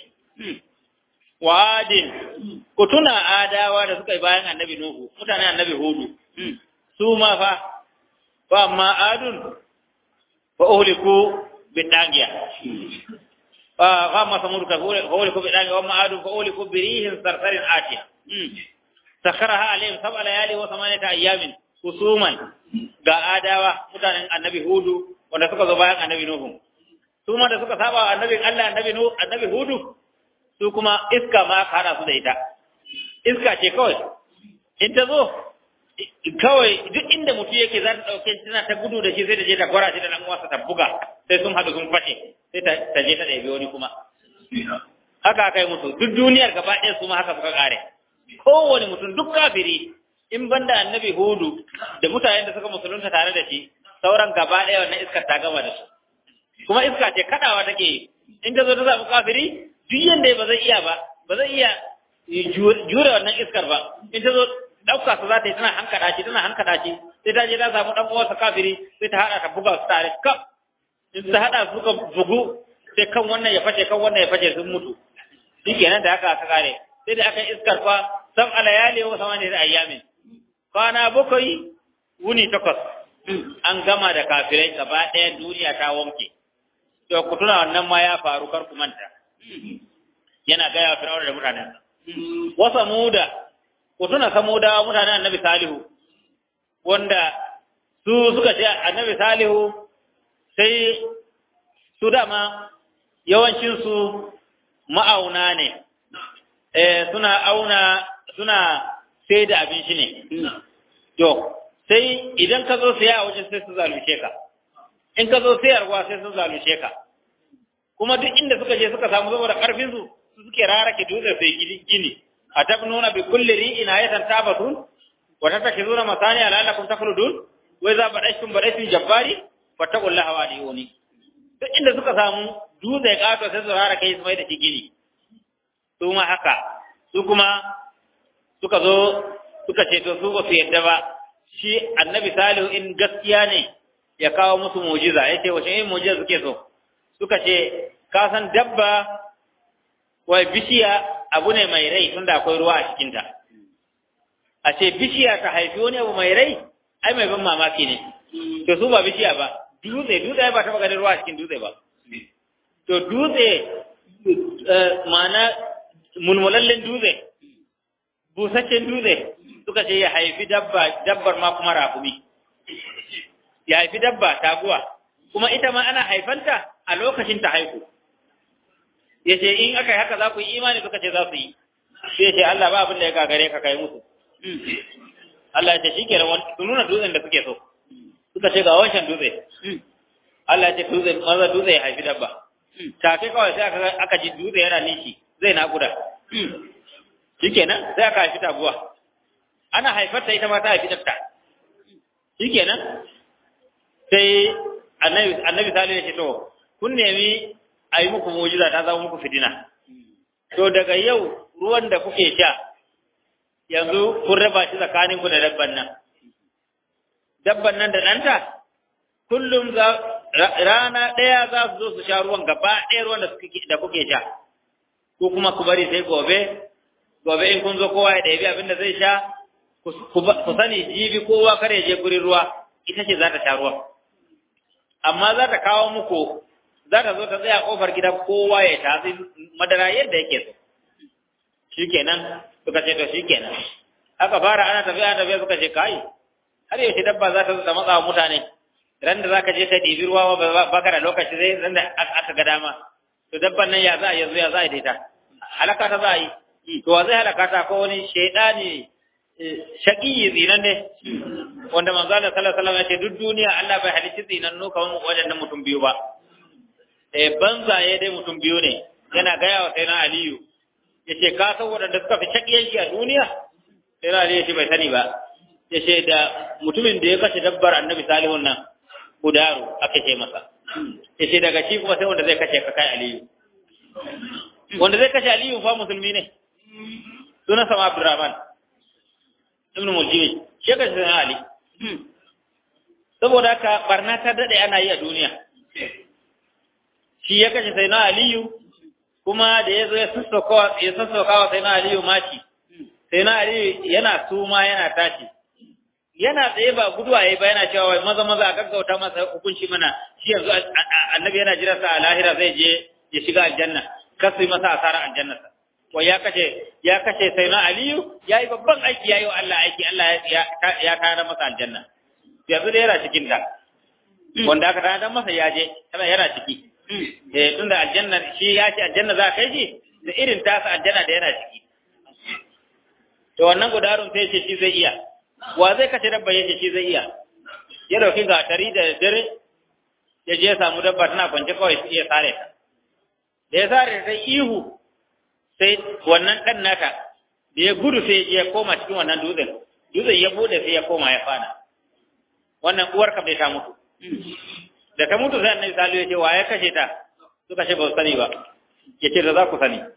Wa'adin, ku tuna adawa da suka yi bayan annabi Nuhu, mutanen annabi Hudu, su ma fa, fa amma adun, fa uhuliku bin ɗagiya. Fa amma samuru ka uhuliku bin ɗagiya, wa amma adun fa uhuliku birihin sarsarin atiya. Sakara ha alayhim sab alayali wa samanita ayyamin husuman ga adawa mutanen annabi Hudu wanda suka zo bayan annabi Nuhu. Su ma da suka saba annabin Allah annabi Nuhu annabi Hudu su kuma iska ma ka hada su da ita iska ce kawai in ta zo kawai duk inda mutum yake za ta ɗauke shi tana ta gudu da shi sai ta je ta gwara shi da ɗan uwansa ta buga sai sun haɗu sun fashe sai ta je ta ɗabi wani kuma haka aka yi musu duk duniyar gaba ɗaya su ma haka suka ƙare kowane mutum duk kafiri in banda annabi hudu da mutanen da suka musulunta tare da shi sauran gaba ɗaya wannan iskar ta gama da su kuma iska ce kaɗawa take yi in ta zo ta samu kafiri duk yanda ba zai iya ba ba zai iya jure wannan iskar ba in ta zo ɗauka su za ta yi tana hankaɗa shi tana hankaɗa shi sai ta je ta samu ɗan uwarsa kafiri sai ta haɗa ta buga su tare kaf in ta haɗa su ka bugu sai kan wannan ya fashe kan wannan ya fashe sun mutu shi kenan da haka aka kare sai da aka iskar fa sam alayali wa samani da ayyamin kwana bakwai wuni takwas an gama da kafirai gaba ɗaya duniya ta wanke to ku tuna wannan ma ya faru kar ku manta yana gaya wa fir'auna da mutanen wa samuda ku tuna samuda mutanen annabi salihu wanda su suka ce annabi salihu sai su dama yawancinsu ma'auna ne eh suna auna suna sai da abinci ne to sai idan ka zo saya a wajen sai su zalunce ka in ka zo sayarwa sai su zalunce ka kuma duk inda suka je suka samu saboda karfin su su suke rarake dutse sai gini a tabnuna bi kulli ri'in ayatan tabatun wa tatakizuna masani ala lakum takhludun wa idza badashtum badashtum jabbari fattaqullaha wa adiuni duk inda suka samu dutse kato sai su rarake su mai da shi gini su ma haka su kuma suka zo suka ce to su ba su yadda ba shi annabi salihu in gaskiya ne ya kawo musu mujiza ya ce wace yin mujiza suke so suka ce ka san dabba wai bishiya abu ne mai rai tunda akwai ruwa a cikinta a ce bishiya ta haifi wani abu mai rai ai mai ban mamaki ne to su ba bishiya ba dutse dutse ba taɓa ganin ruwa a cikin dutse ba to dutse ma'ana mulmulallen dutse busasshen dutse suka ce ya haifi dabba dabbar ma kuma rafumi ya haifi dabba taguwa kuma ita ma ana haifanta a lokacin ta haihu ya ce in aka yi haka za ku yi imani suka ce za su yi sai ce Allah ba abin da ya gagare ka kai musu Allah ya ce shi ke su nuna dutsen da suke so suka ce ga wancan dutse Allah ya ce dutse maza dutse ya haifi dabba take kawai sai aka ji dutse yana nishi zai naƙuda shikenan sai aka haifi taguwa ana haifarta ita ma ta haifi ɗanta shikenan sai annabi annabi salihu ya ce to kun nemi a yi muku mujiza ta zama muku fitina to daga yau ruwan da kuke sha yanzu kun raba shi tsakanin ku da dabban nan dabban nan da ɗanta kullum za rana ɗaya za su zo su sha ruwan gaba ɗaya ruwan da kuke sha ko kuma ku bari sai gobe gobe in kun zo kowa ya ɗabi abin da zai sha ku sani jibi kowa kar ya je gurin ruwa ita ce za ta sha ruwa amma za ta kawo muku za ta zo ta tsaya kofar gidan kowa ya tatsi madara yadda yake so shikenan suka ce to shikenan aka fara ana tafiya ana tafiya suka ce kai har yaushe dabba za ta zo ta matsa mutane ran da zaka je ta ɗibi ruwa ba ka da lokaci zai ran da aka ga dama to dabban nan ya za a yanzu ya za a daita halaka ta za a yi to wa zai halaka ta ko wani shaidani shaqiyi zinan ne wanda manzo Allah sallallahu alaihi wasallam ya ce duk duniya Allah bai halicci zinannu kamar wajen mutum biyu ba eh banzaye dai mutum biyu ne yana gaya wa sayyidina Aliyu yace ka san wadanda suka fi shakiyanci a duniya sayyidina Aliyu yace bai sani ba yace da mutumin da ya kashe dabbar Annabi Salihun nan Kudaru aka ce masa yace daga shi kuma sai wanda zai kashe ka kai Aliyu wanda zai kashe Aliyu fa musulmi ne sunan sama Abdurrahman ibn Muljimi shi ka sai Ali saboda haka barna ta dade ana yi a duniya shi ya kashe sai na Aliyu kuma da ya zo ya sassauka ya sassauka wa sai na Aliyu mati sai na Aliyu yana suma yana tashi yana tsaye ba guduwa yayi ba yana cewa wai maza maza a gaggauta masa hukunci mana shi yanzu annabi yana jira sa a lahira zai je ya shiga aljanna kasu yi masa asara aljanna sa ko ya kashe ya kashe sai na Aliyu yayi babban aiki yayi wa Allah aiki Allah ya ya kare masa aljanna yanzu da yana cikin ta wanda aka tana masa ya je yana ciki eh tunda aljanna shi ya ce aljanna za kai shi da irin tasa aljanna da yana ciki to wannan gudarun sai ce shi zai iya wa zai kashe dabba yake shi zai iya ya dauki gatari da dare ya je ya samu dabba tana kwance kawai ya sare ta da ya sare ta ihu sai wannan dan nata da ya gudu sai ya koma cikin wannan dutsen dutsen ya bude sai ya koma ya fada wannan uwar kam ta mutu da ta mutu sai annabi salihu ya ce wa ya kashe ta suka ce ba su sani ba ya ce da za ku sani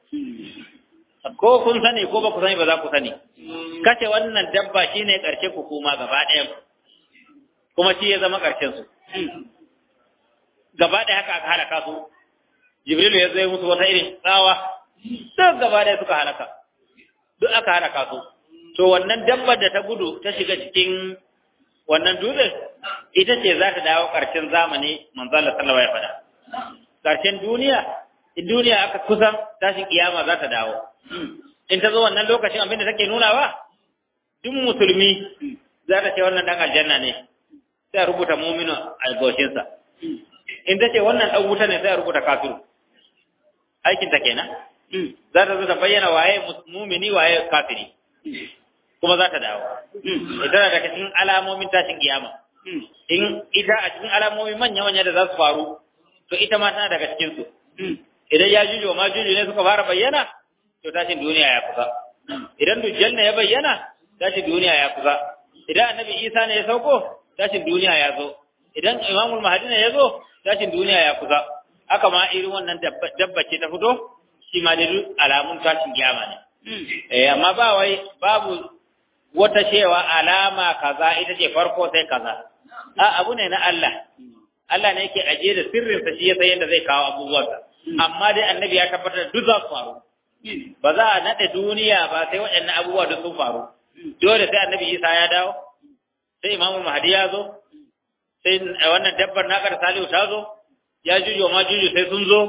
ko kun sani ko ba ku sani ba za ku sani kashe wannan dabba shine karshe ku kuma gaba ɗaya kuma shi ya zama karshen su gaba ɗaya haka aka halaka su jibrilu ya zai musu wata irin tsawa duk gaba ɗaya suka halaka duk aka halaka su to wannan dabbar da ta gudu ta shiga cikin wannan dutsen ita ce za ta dawo ƙarshen zamani manzala sallallahu ya faɗa ƙarshen duniya in duniya aka kusan tashin kiyama za ta dawo in ta zo wannan lokacin abinda take nuna ba duk musulmi za ta ce wannan dan aljanna ne sai a rubuta muminu a goshinsa in ta ce wannan dan wuta ne sai a rubuta kafiru aikin ta kenan za ta zo ta bayyana waye mumini waye kafiri kuma za ta dawo ita daga cikin alamomin tashin kiyama in ita a cikin alamomin manya-manya da za su faru to ita ma tana daga cikin su idan ya juju ma juju ne suka fara bayyana to tashin duniya ya kusa idan dujjal ne ya bayyana tashin duniya ya kusa idan annabi isa ne ya sauko tashin duniya ya zo idan imamul mahdi ne ya zo tashin duniya ya kusa haka ma irin wannan dabba ce ta fito shi ma da alamun tashin kiyama ne eh amma ba wai babu wata cewa alama kaza ita ce farko sai kaza a abu ne na Allah Allah ne yake ajiye da sirrinsa shi ya san yadda zai kawo abubuwansa amma dai annabi ya tabbatar duk za su faru ba za a naɗe duniya ba sai waɗannan abubuwa duk sun faru dole sai annabi isa ya dawo sai imamu mahdi ya zo sai wannan dabbar naƙar salihu ta zo ya juju ma juju sai sun zo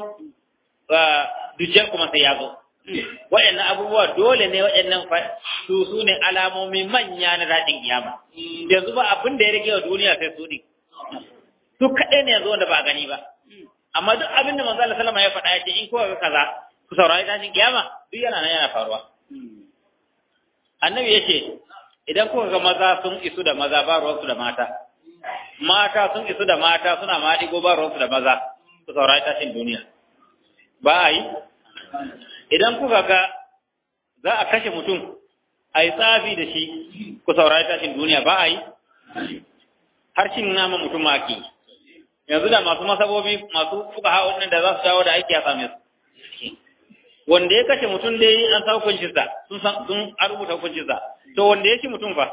dujjal kuma sai ya zo waɗannan abubuwa dole ne waɗannan su su ne alamomi manya na daɗin kiyama yanzu ba abin da ya rage wa duniya sai su ne su kaɗai ne yanzu wanda ba a gani ba amma duk abin da manzo Allah sallama ya faɗa ya ce in kowa ga kaza ku saurari tashin kiyama duk yana nan yana faruwa annabi yace idan kuka ga maza sun isu da maza ba ruwansu da mata mata sun isu da mata suna maɗigo ba ruwansu da maza ku saurari tashin duniya ba a yi idan kuka ga za a kashe mutum a yi tsafi da shi ku saurari tashin duniya ba a yi har cin nama mutum ma ake yanzu da masu masabobi masu fuka hawa da za su dawo da aiki a same su wanda ya kashe mutum dai an sa hukuncinsa sun san sun rubuta hukuncinsa to wanda ya ci mutum fa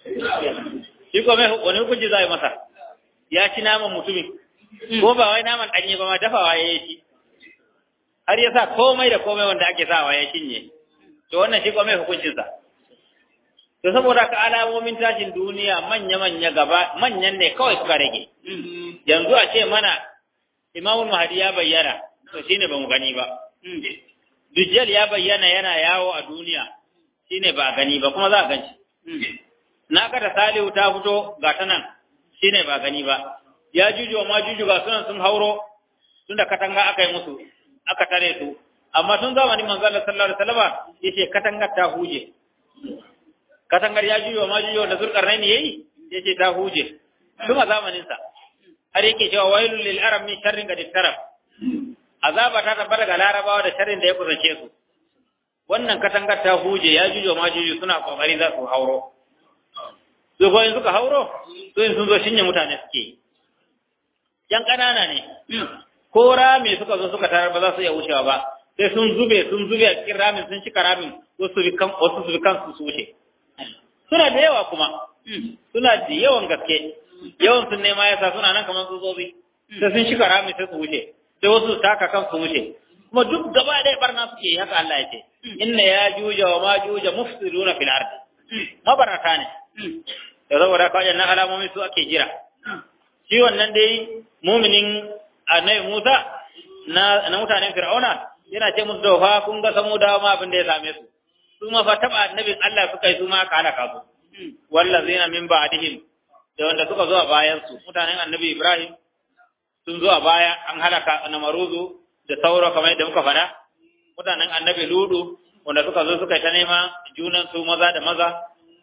shi ko mai wani hukunci za a yi masa ya ci naman mutumin ko ba wai naman ɗanye ba ma dafawa ya yi shi har ya sa komai da komai wanda ake sawa ya cinye to wannan shi ko mai hukuncinsa to saboda ka alamomin tashin duniya manya-manya gaba manyan ne kawai suka rage yanzu a ce mana imamul mahdi ya bayyana to shine ba mu gani ba dujjal ya bayyana yana yawo a duniya shine ba a gani ba kuma za a ganci na kada salihu ta fito ga ta nan shine ba gani ba ya juju ma juju ga sunan sun hauro tun da katanga aka yi musu aka tare su amma tun zamanin manzo Allah sallallahu alaihi wasallam yace katangar ta huje katangar ya juju ma juju da zulkarnaini yayi yace ta huje tun a zamanin sa har yake cewa wailul lil arab min sharrin qad taraf azaba ta tabbata ga larabawa da sharrin da ya kusance su wannan katangar ta huje ya juju ma juju suna kokari za su hauro su ko suka hauro to in sun zo shinye mutane suke yi yan ƙanana ne ko rami suka zo suka tarar ba za su iya wucewa ba sai sun zube sun zube a cikin ramin sun cika ramin wasu bi kan wasu su bi kansu su wuce suna da yawa kuma suna da yawan gaske yawan sun nema yasa suna nan kamar tsutsotsi sai sun cika ramin sai su wuce sai wasu su taka kan su wuce kuma duk gaba ɗaya barna suke yi haka Allah ya ce inna ya juja wa ma juja mufsiduna fil ardi mabarata ne da saboda ka wajen alamomi su ake jira shi wannan dai muminin annabi Musa na na mutanen Fir'auna yana ce musu da fa kun ga samu da ma abin da ya same su su ma fa taba annabin Allah suka yi su ma aka halaka su wallazina min ba'dihim da wanda suka zo a bayan su mutanen annabi Ibrahim sun zo a baya an halaka namaruzu da sauro kamar yadda muka faɗa mutanen annabi Ludu wanda suka zo suka ta nema junan su maza da maza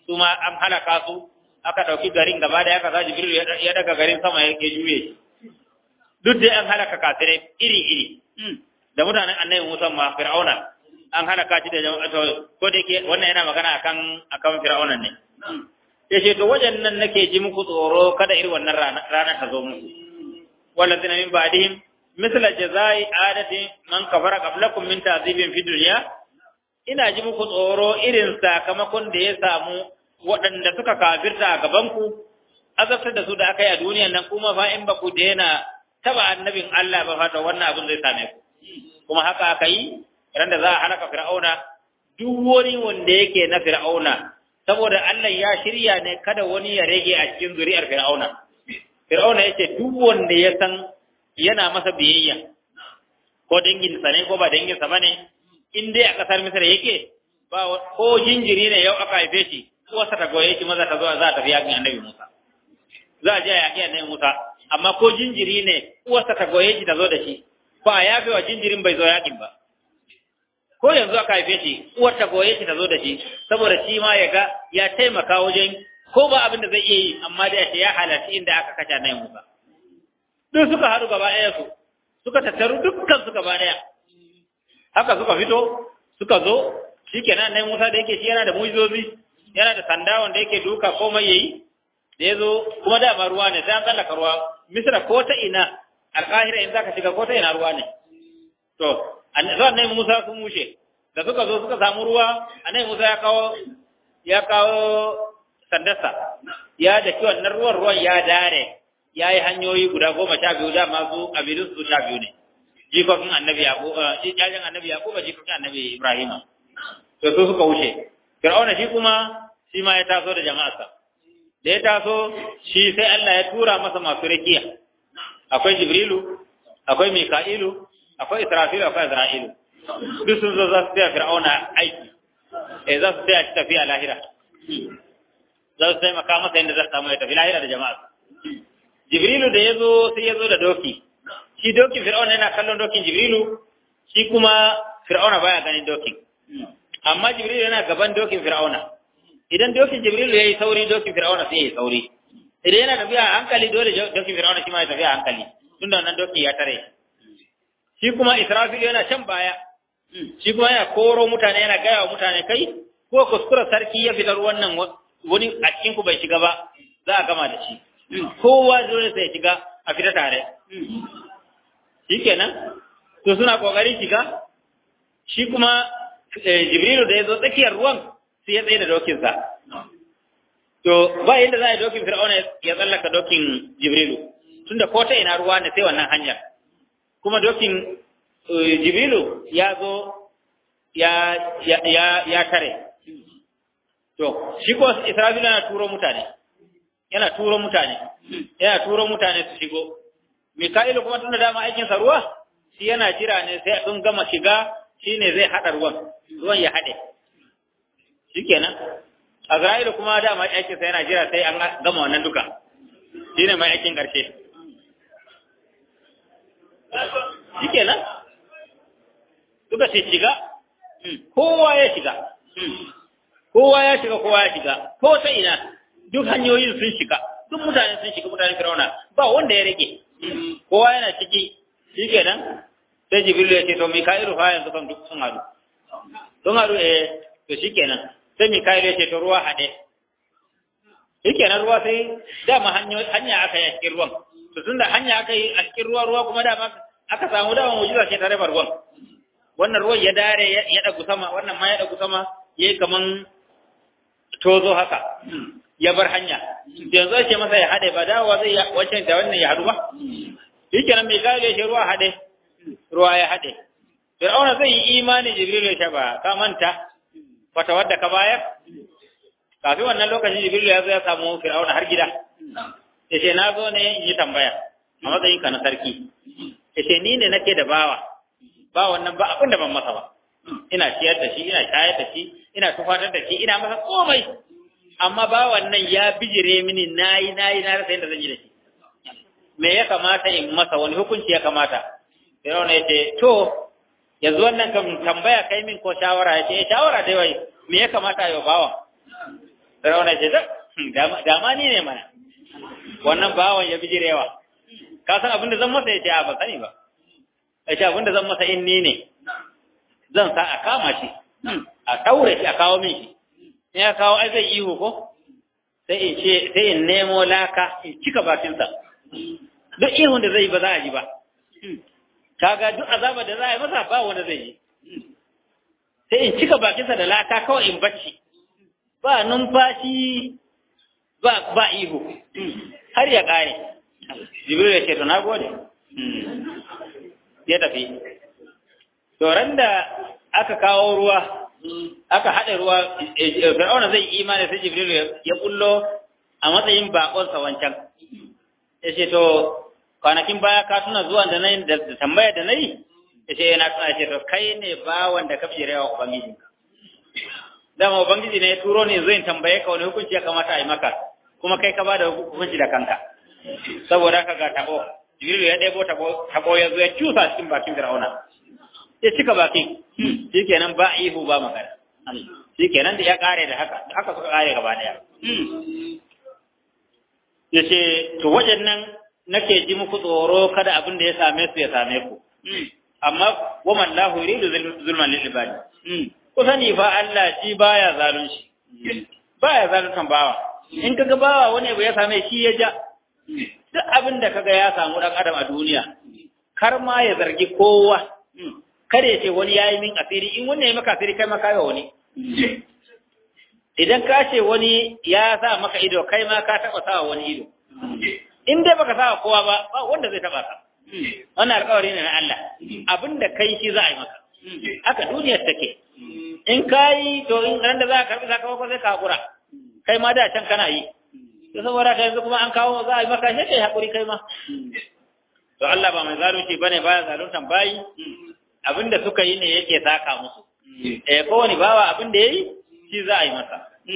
su ma an halaka su aka ɗauki garin gaba da aka sa jibril ya daga garin sama ya juye shi duk dai an halaka kafirai iri iri da mutanen annabi Musa ma fir'auna an halaka shi da jama'a ko da yake wannan yana magana akan akan fir'auna ne yace to wajen nan nake ji muku tsoro kada irin wannan rana ta zo muku walladina min ba'dihim misla jazai adati man kafara qablakum min ta'zibin fi dunya ina ji muku tsoro irin sakamakon da ya samu waɗanda suka kafirta a gabanku azabtar da su da aka yi a duniyan nan kuma fa in ba ku daina taba annabin Allah ba fata wannan abin zai same ku kuma haka aka yi ran da za a halaka fir'auna duk wani wanda yake na fir'auna saboda Allah ya shirya ne kada wani ya rage a cikin zuri'ar fir'auna fir'auna yace duk wanda ya san yana masa biyayya ko dangin sa ne ko ba dangin sa bane in dai a kasar Misra yake ba ko jinjiri ne yau aka haife shi uwarsa ta goye shi maza ta zo za ta biya annabi Musa za a je a yaƙi annabi Musa amma ko jinjiri ne uwarsa ta goye shi ta zo da shi ba a yafe wa jinjirin bai zo yaƙin ba ko yanzu aka haife shi uwar ta goye shi ta zo da shi saboda shi ma ya ga ya taimaka wajen ko ba abin da zai iya yi amma da ya halarci inda aka kashe annabi Musa duk suka haɗu gaba ɗaya su suka tattaru dukkan su gaba ɗaya haka suka fito suka zo shikenan annabi Musa da yake shi yana da mujizozi yana da sanda wanda yake duka komai yayi da yazo kuma da ma ruwa ne sai an tsallaka ruwa misra ko ta ina alqahira in zaka shiga ko ta ina ruwa ne to annabi Musa sun mushe da suka zo suka samu ruwa annabi Musa ya kawo ya kawo sandarsa ya da kiwon nan ruwan ruwan ya dare ya yi hanyoyi guda goma sha biyu da masu abidin su sha biyu ne jikokin annabi yaƙo jajen annabi yaƙo ba jikokin annabi ibrahima to su suka wuce Fir'auna shi kuma shi ma ya taso da jama'arsa. Da ya taso shi sai Allah ya tura masa masu rakiya. Akwai Jibrilu, akwai Mika'ilu, akwai Israfilu, akwai Azra'ilu. Duk sun zo za su taya Fir'auna aiki. Eh za su taya shi tafiya lahira. Za su taimaka masa yadda za su samu ya tafi lahira da jama'arsa. Jibrilu da ya zo sai ya zo da doki. Shi dokin Fir'auna yana kallon dokin Jibrilu, shi kuma Fir'auna baya ganin dokin. amma jibril yana gaban dokin fir'auna idan dokin jibril yayi sauri dokin fir'auna sai yayi sauri idan yana tafiya a hankali dole dokin fir'auna shi ma ya tafiya a hankali tunda wannan doki ya tare shi kuma israfil yana can baya shi kuma yana koro mutane yana gaya wa mutane kai ko kuskura sarki ya fitar wannan wani a cikin ku bai shiga ba za a gama da shi kowa dole sai ya shiga a fita tare shikenan to suna kokarin shiga shi kuma Jibrilu da ya zo tsakiyar ruwan sai ya tsaye da dokinsa. To ba yadda za a yi dokin Fir'auna ya tsallaka dokin Jibrilu, tunda ko ta ina ruwa ne sai wannan hanyar. Kuma dokin Jibrilu ya zo ya ya tare. To shi ko Isra'ilu yana turo mutane. Yana turo mutane. Yana turo mutane su shigo. Mika'ilu kuma tunda dama aikinsa ruwa, shi yana jira ne sai sun gama shiga shi ne zai haɗa ruwan, ruwan ya haɗe. Shi kenan, Azra'ilu kuma da mai aikinsa yana jira sai an gama wannan duka, shi ne mai aikin ƙarshe. Shi kenan, duka ce shiga, kowa ya shiga, kowa ya shiga, kowa ya shiga, ko ta ina, duk hanyoyin sun shiga, duk mutane sun shiga mutanen Firauna, ba wanda ya rage, kowa yana ciki, shi kenan, sai jibrilu ya ce to mika'ilu fa yanzu kan duk sun haɗu sun haɗu eh to shikenan sai mika'ilu ya ce to ruwa haɗe shikenan ruwa sai dama hanya aka yi a cikin ruwan to tunda hanya aka yi a cikin ruwa ruwa kuma dama aka samu dama mujiza ce tare da ruwan wannan ruwan ya dare ya ɗagu sama wannan ma ya ɗagu sama ya yi kaman tozo haka ya bar hanya yanzu ya ce masa ya haɗe ba dawowa zai wancan da wannan ya haɗu ba shikenan mika'ilu ya ce ruwa haɗe ruwa ya haɗe. Fir'auna zai yi imani Jibril ya ba ka manta fata wadda ka bayar? Kafin wannan lokacin Jibril ya zo ya samu Fir'auna har gida. Ya ce na zo ne in yi tambaya a matsayin ka na sarki. Ya ce ni ne nake da bawa. Ba wannan ba abin da ban masa ba. Ina ciyar da shi, ina shayar da shi, ina tufatar da shi, ina masa komai. Amma ba wannan ya bijire mini nayi nayi na rasa yadda zan yi da shi. Me ya kamata in masa wani hukunci ya kamata? Fir'auna ya ce, To, yanzu wannan kam tambaya kai min ko shawara ya ce, eh shawara dai wai, me ya kamata yau bawa? Fir'auna ce dama ni ne mana wannan bawan ya bijirewa ka san abin da zan masa ya ce a ba sani ba ya ce abin da zan masa in ni ne zan sa a kama shi a ɗaure shi a kawo min shi in ya kawo ai zai ihu ko sai in ce sai in nemo laka in cika bakinsa duk ihun da zai ba za a ji ba kaga duk azaba da za a yi masa ba wanda zai yi sai in cika bakinsa da laka kawai in bacci ba numfashi ba ba ihu har ya kare jibril ya ce to na gode ya tafi to da aka kawo ruwa aka haɗa ruwa fir'auna zai imani sai jibril ya kullo a matsayin bakonsa wancan ya ce to kwanakin baya ka tuna zuwa da nayi da tambaya da nayi ya ce yana tuna ce to kai ne bawan da ka fi rewa ubangijinka dama ubangiji ne ya turo ne zai tambaye ka wani hukunci ya kamata a yi maka kuma kai ka bada hukunci da kanka saboda haka ga tabo jibril ya ɗebo tabo ya zo ya cusa cikin bakin fir'auna ya cika bakin shikenan ba ihu ba magana shikenan da ya kare da haka da haka suka kare gaba daya yace to wajen nan nake ji muku tsoro kada abin da ya same su ya same ku amma wa man lahu yuridu zulman lil ibadi ku sani fa Allah shi baya zalunci baya zaluntan bawa in kaga bawa wani abu ya same shi ya ja duk abin da kaga ya samu dan adam a duniya kar ma ya zargi kowa kada ya ce wani yayi min asiri in wani ya maka asiri kai ma kai wani idan ka ce wani ya sa maka ido kai ma ka taba sa wani ido in dai baka sa kowa ba ba wanda zai taba ka wannan alƙawari ne na Allah abinda kai shi za a yi maka haka duniyar take in kai to in ran da za ka karbi sakamakon sai ka hakura kai ma da can kana yi to saboda kai yanzu kuma an kawo za a yi maka shi kai hakuri kai ma to Allah ba mai zalunci bane baya zaluntan bayi abinda suka yi ne yake saka musu eh kowane bawa abinda yayi shi za a yi masa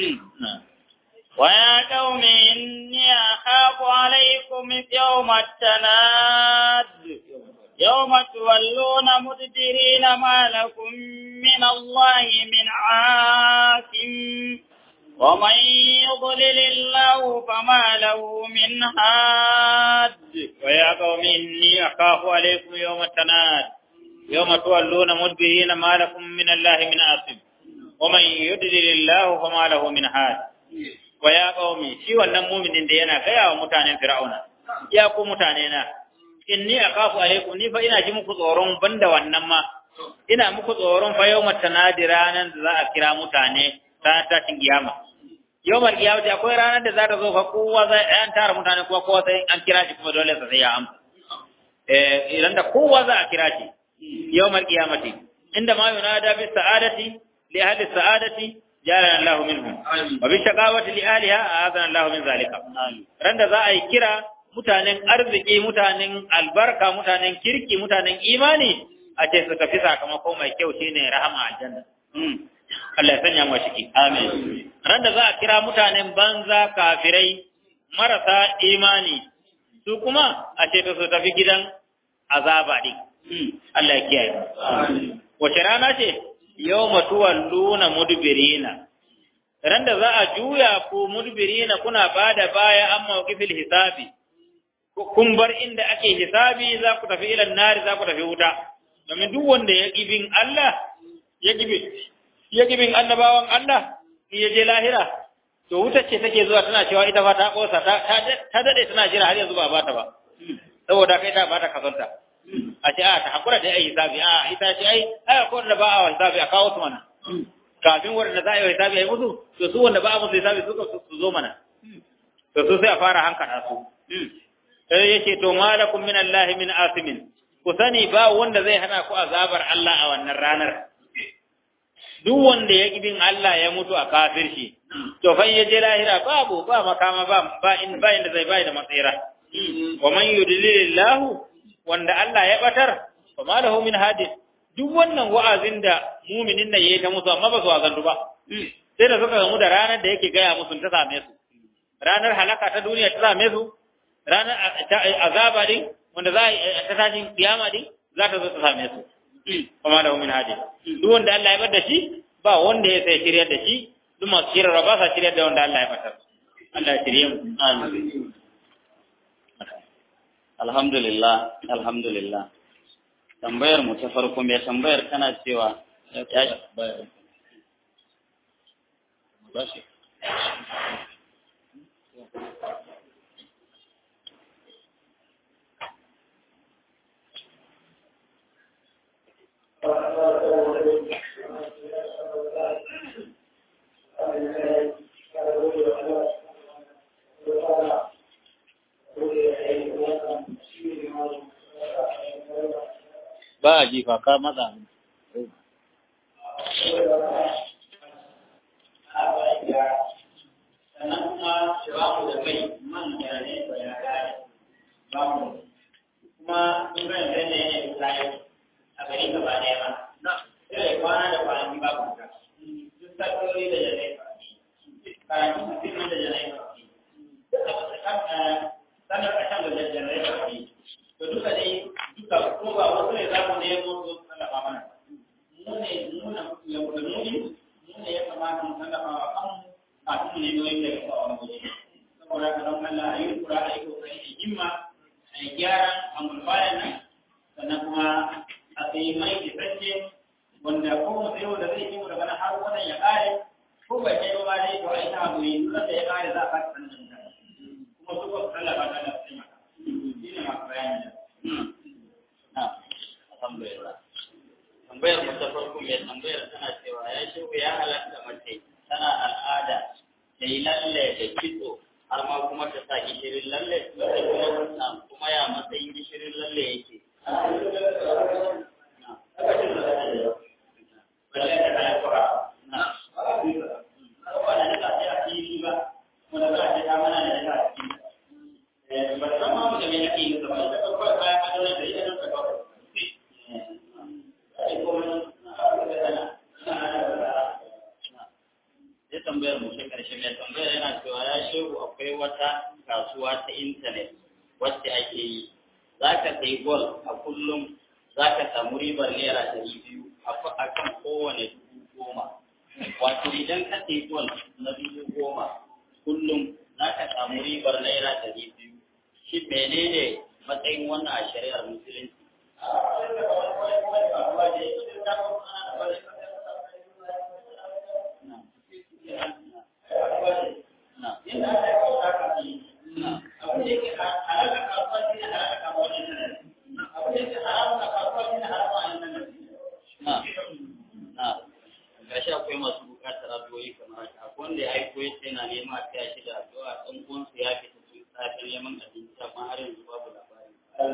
ويا قوم إني أخاف عليكم يوم التناد يوم تولون مدبرين ما لكم من الله من عاصم ومن يضلل الله فما له من هاد ويا قوم إني أخاف عليكم يوم التناد يوم تولون مدبرين ما لكم من الله من عاصم ومن يضلل الله فما له من هاد ويا قوم shi wannan muminin da yana gaya wa mutanen Fir'auna ya ku mutane na inni akhafu alaikum ni fa ina ji muku tsoron banda wannan ma ina muku tsoron fa yawmat tanadi ranan da za a kira mutane ta tashin kiyama yawmar kiyama akwai ranar da za ta zo fa kowa zai an tara mutane kuma kowa sai an kira shi kuma dole sai ya amsa eh idan da kowa za a kira shi yawmar kiyamati inda ma yunada bis sa'adati li ahli sa'adati جعلنا الله منهم وبالشقاوة لأهلها أعاذنا الله من ذلك رند za a yi kira mutanen arziki mutanen albarka mutanen kirki mutanen imani a ce su tafi sakamako mai kyau shine rahama aljanna Allah ya sanya mu ciki amin randa za a kira mutanen banza kafirai marasa imani su kuma a ce su tafi gidan azaba din Allah ya kiyaye wace rana ce yawma tuwalluna mudbirina randa za a juya ku mudbirina kuna bada baya an mawqifil hisabi kun bar inda ake hisabi za ku tafi ila nari za ku tafi wuta domin duk wanda ya gibin Allah ya gibi ya gibin annabawan Allah in ya je lahira to wuta ce take zuwa tana cewa ita fa ta kosa ta ta dade tana jira har yanzu ba bata ba saboda kai ta bata kazanta a ce a ta hakura da ai hisabi a ita ce ai ai ko da ba a hisabi a kawo su mana kafin wanda za a yi hisabi ai musu to su wanda ba a musu hisabi suka su zo mana to su sai a fara hankala su sai yake to malakum min Allah min asimin ku sani ba wanda zai hana ku azabar Allah a wannan ranar duk wanda ya bin Allah ya mutu a kafirci to fa ya je lahira babu ba makama ba ba in ba inda zai bai da matsira wa man yudlilillahu wanda Allah ya batar fa ma lahu min hadin duk wannan wa'azin da muminin nan yayi ta musu amma ba su wazantu ba sai da suka gamu da ranar da yake gaya musu ta same su ranar halaka ta duniya ta same su ranar azaba din wanda za ta tashin kiyama din za ta zo ta same su kuma da min hadin duk wanda Allah ya bar da shi ba wanda ya sai shiryar da shi duk masu shirarwa ba sa shiryar da wanda Allah ya fatar Allah ya shirye mu Amin. Alhamdulillah, alhamdulillah. Tambayar mu ta farko mai tambayar kana cewa ya ba a ji fa ka matsa sannan kuma babu da mai man da ne ba ya kare babu kuma sun ga yadda ne ne tsaye a gari gaba ɗaya ba sai kwana da kwanaki babu ka duk sakori da janai karatu mutum da janai sanar a can da janai to duka dai duka ko ba wasu ne za mu nemo su tallafa mana mu ne mu na yau da mu mu ne ya kamata mu tallafa wa kanmu kafin mu nemi wani daga ba wani waje saboda ka don Allah a yi kura a yi kokari a himma a yi gyara a mulbayan nan sannan kuma a sayi mai isasshe wanda ko mu sayo da zai yi mu daga nan har wannan ya kare ko bai kai ba dai to a yi ta hakuri duk da ya kare za a fata sannan da kuma su ba su tallafa ta da su taimaka shi ne masu bayani da Alhamdulillah. Tambayar mu ta farko mai tambayar tana cewa ya shehu ya halatta mace tana al'ada da yi lalle da kitso har ma kuma ta sa gishirin lalle kuma kuma ya matsayin gishirin lalle yake. Sai tambayar mu ta karshe mai tambayar yana cewa ya shehu akwai wata kasuwa ta intanet wacce ake yi za ka sayi gol a kullum za ka samu ribar naira ɗari biyu a kan kowane dubu goma. Wato idan ka sayi gol na dubu goma kullum za ka samu ribar naira ɗari biyu. Shi menene matsayin wannan a shari'ar musulunci? gashi akwai masu bukatar addu'o'i kamar haka akwai wanda ya aiko ya ce yana nema a taya shi da addu'a ɗan uwansa ya fita su safin neman abinci amma har yanzu babu labari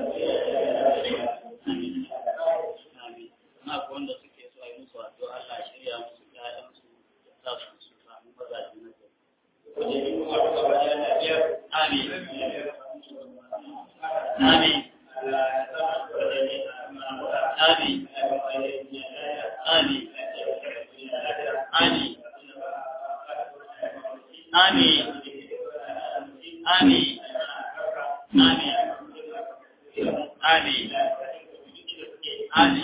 amin amin na akwai wanda suke so a yi musu addu'a Allah ya shirya musu ƴaƴansu ya sa su su samu mazaje na gari amin amin amin amin Amin. Amin. Amin. Amin. Amin. Amin.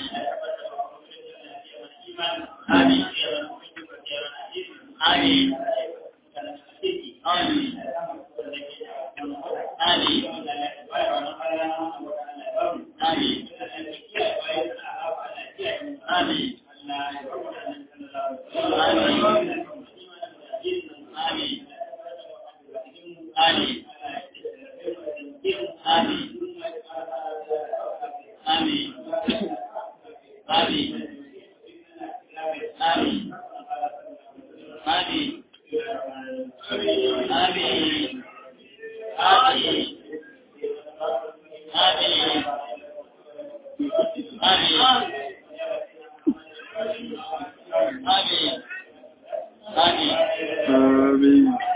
Amin. Amin. Amin. Amin. Amin. Amin. Amin. Amin.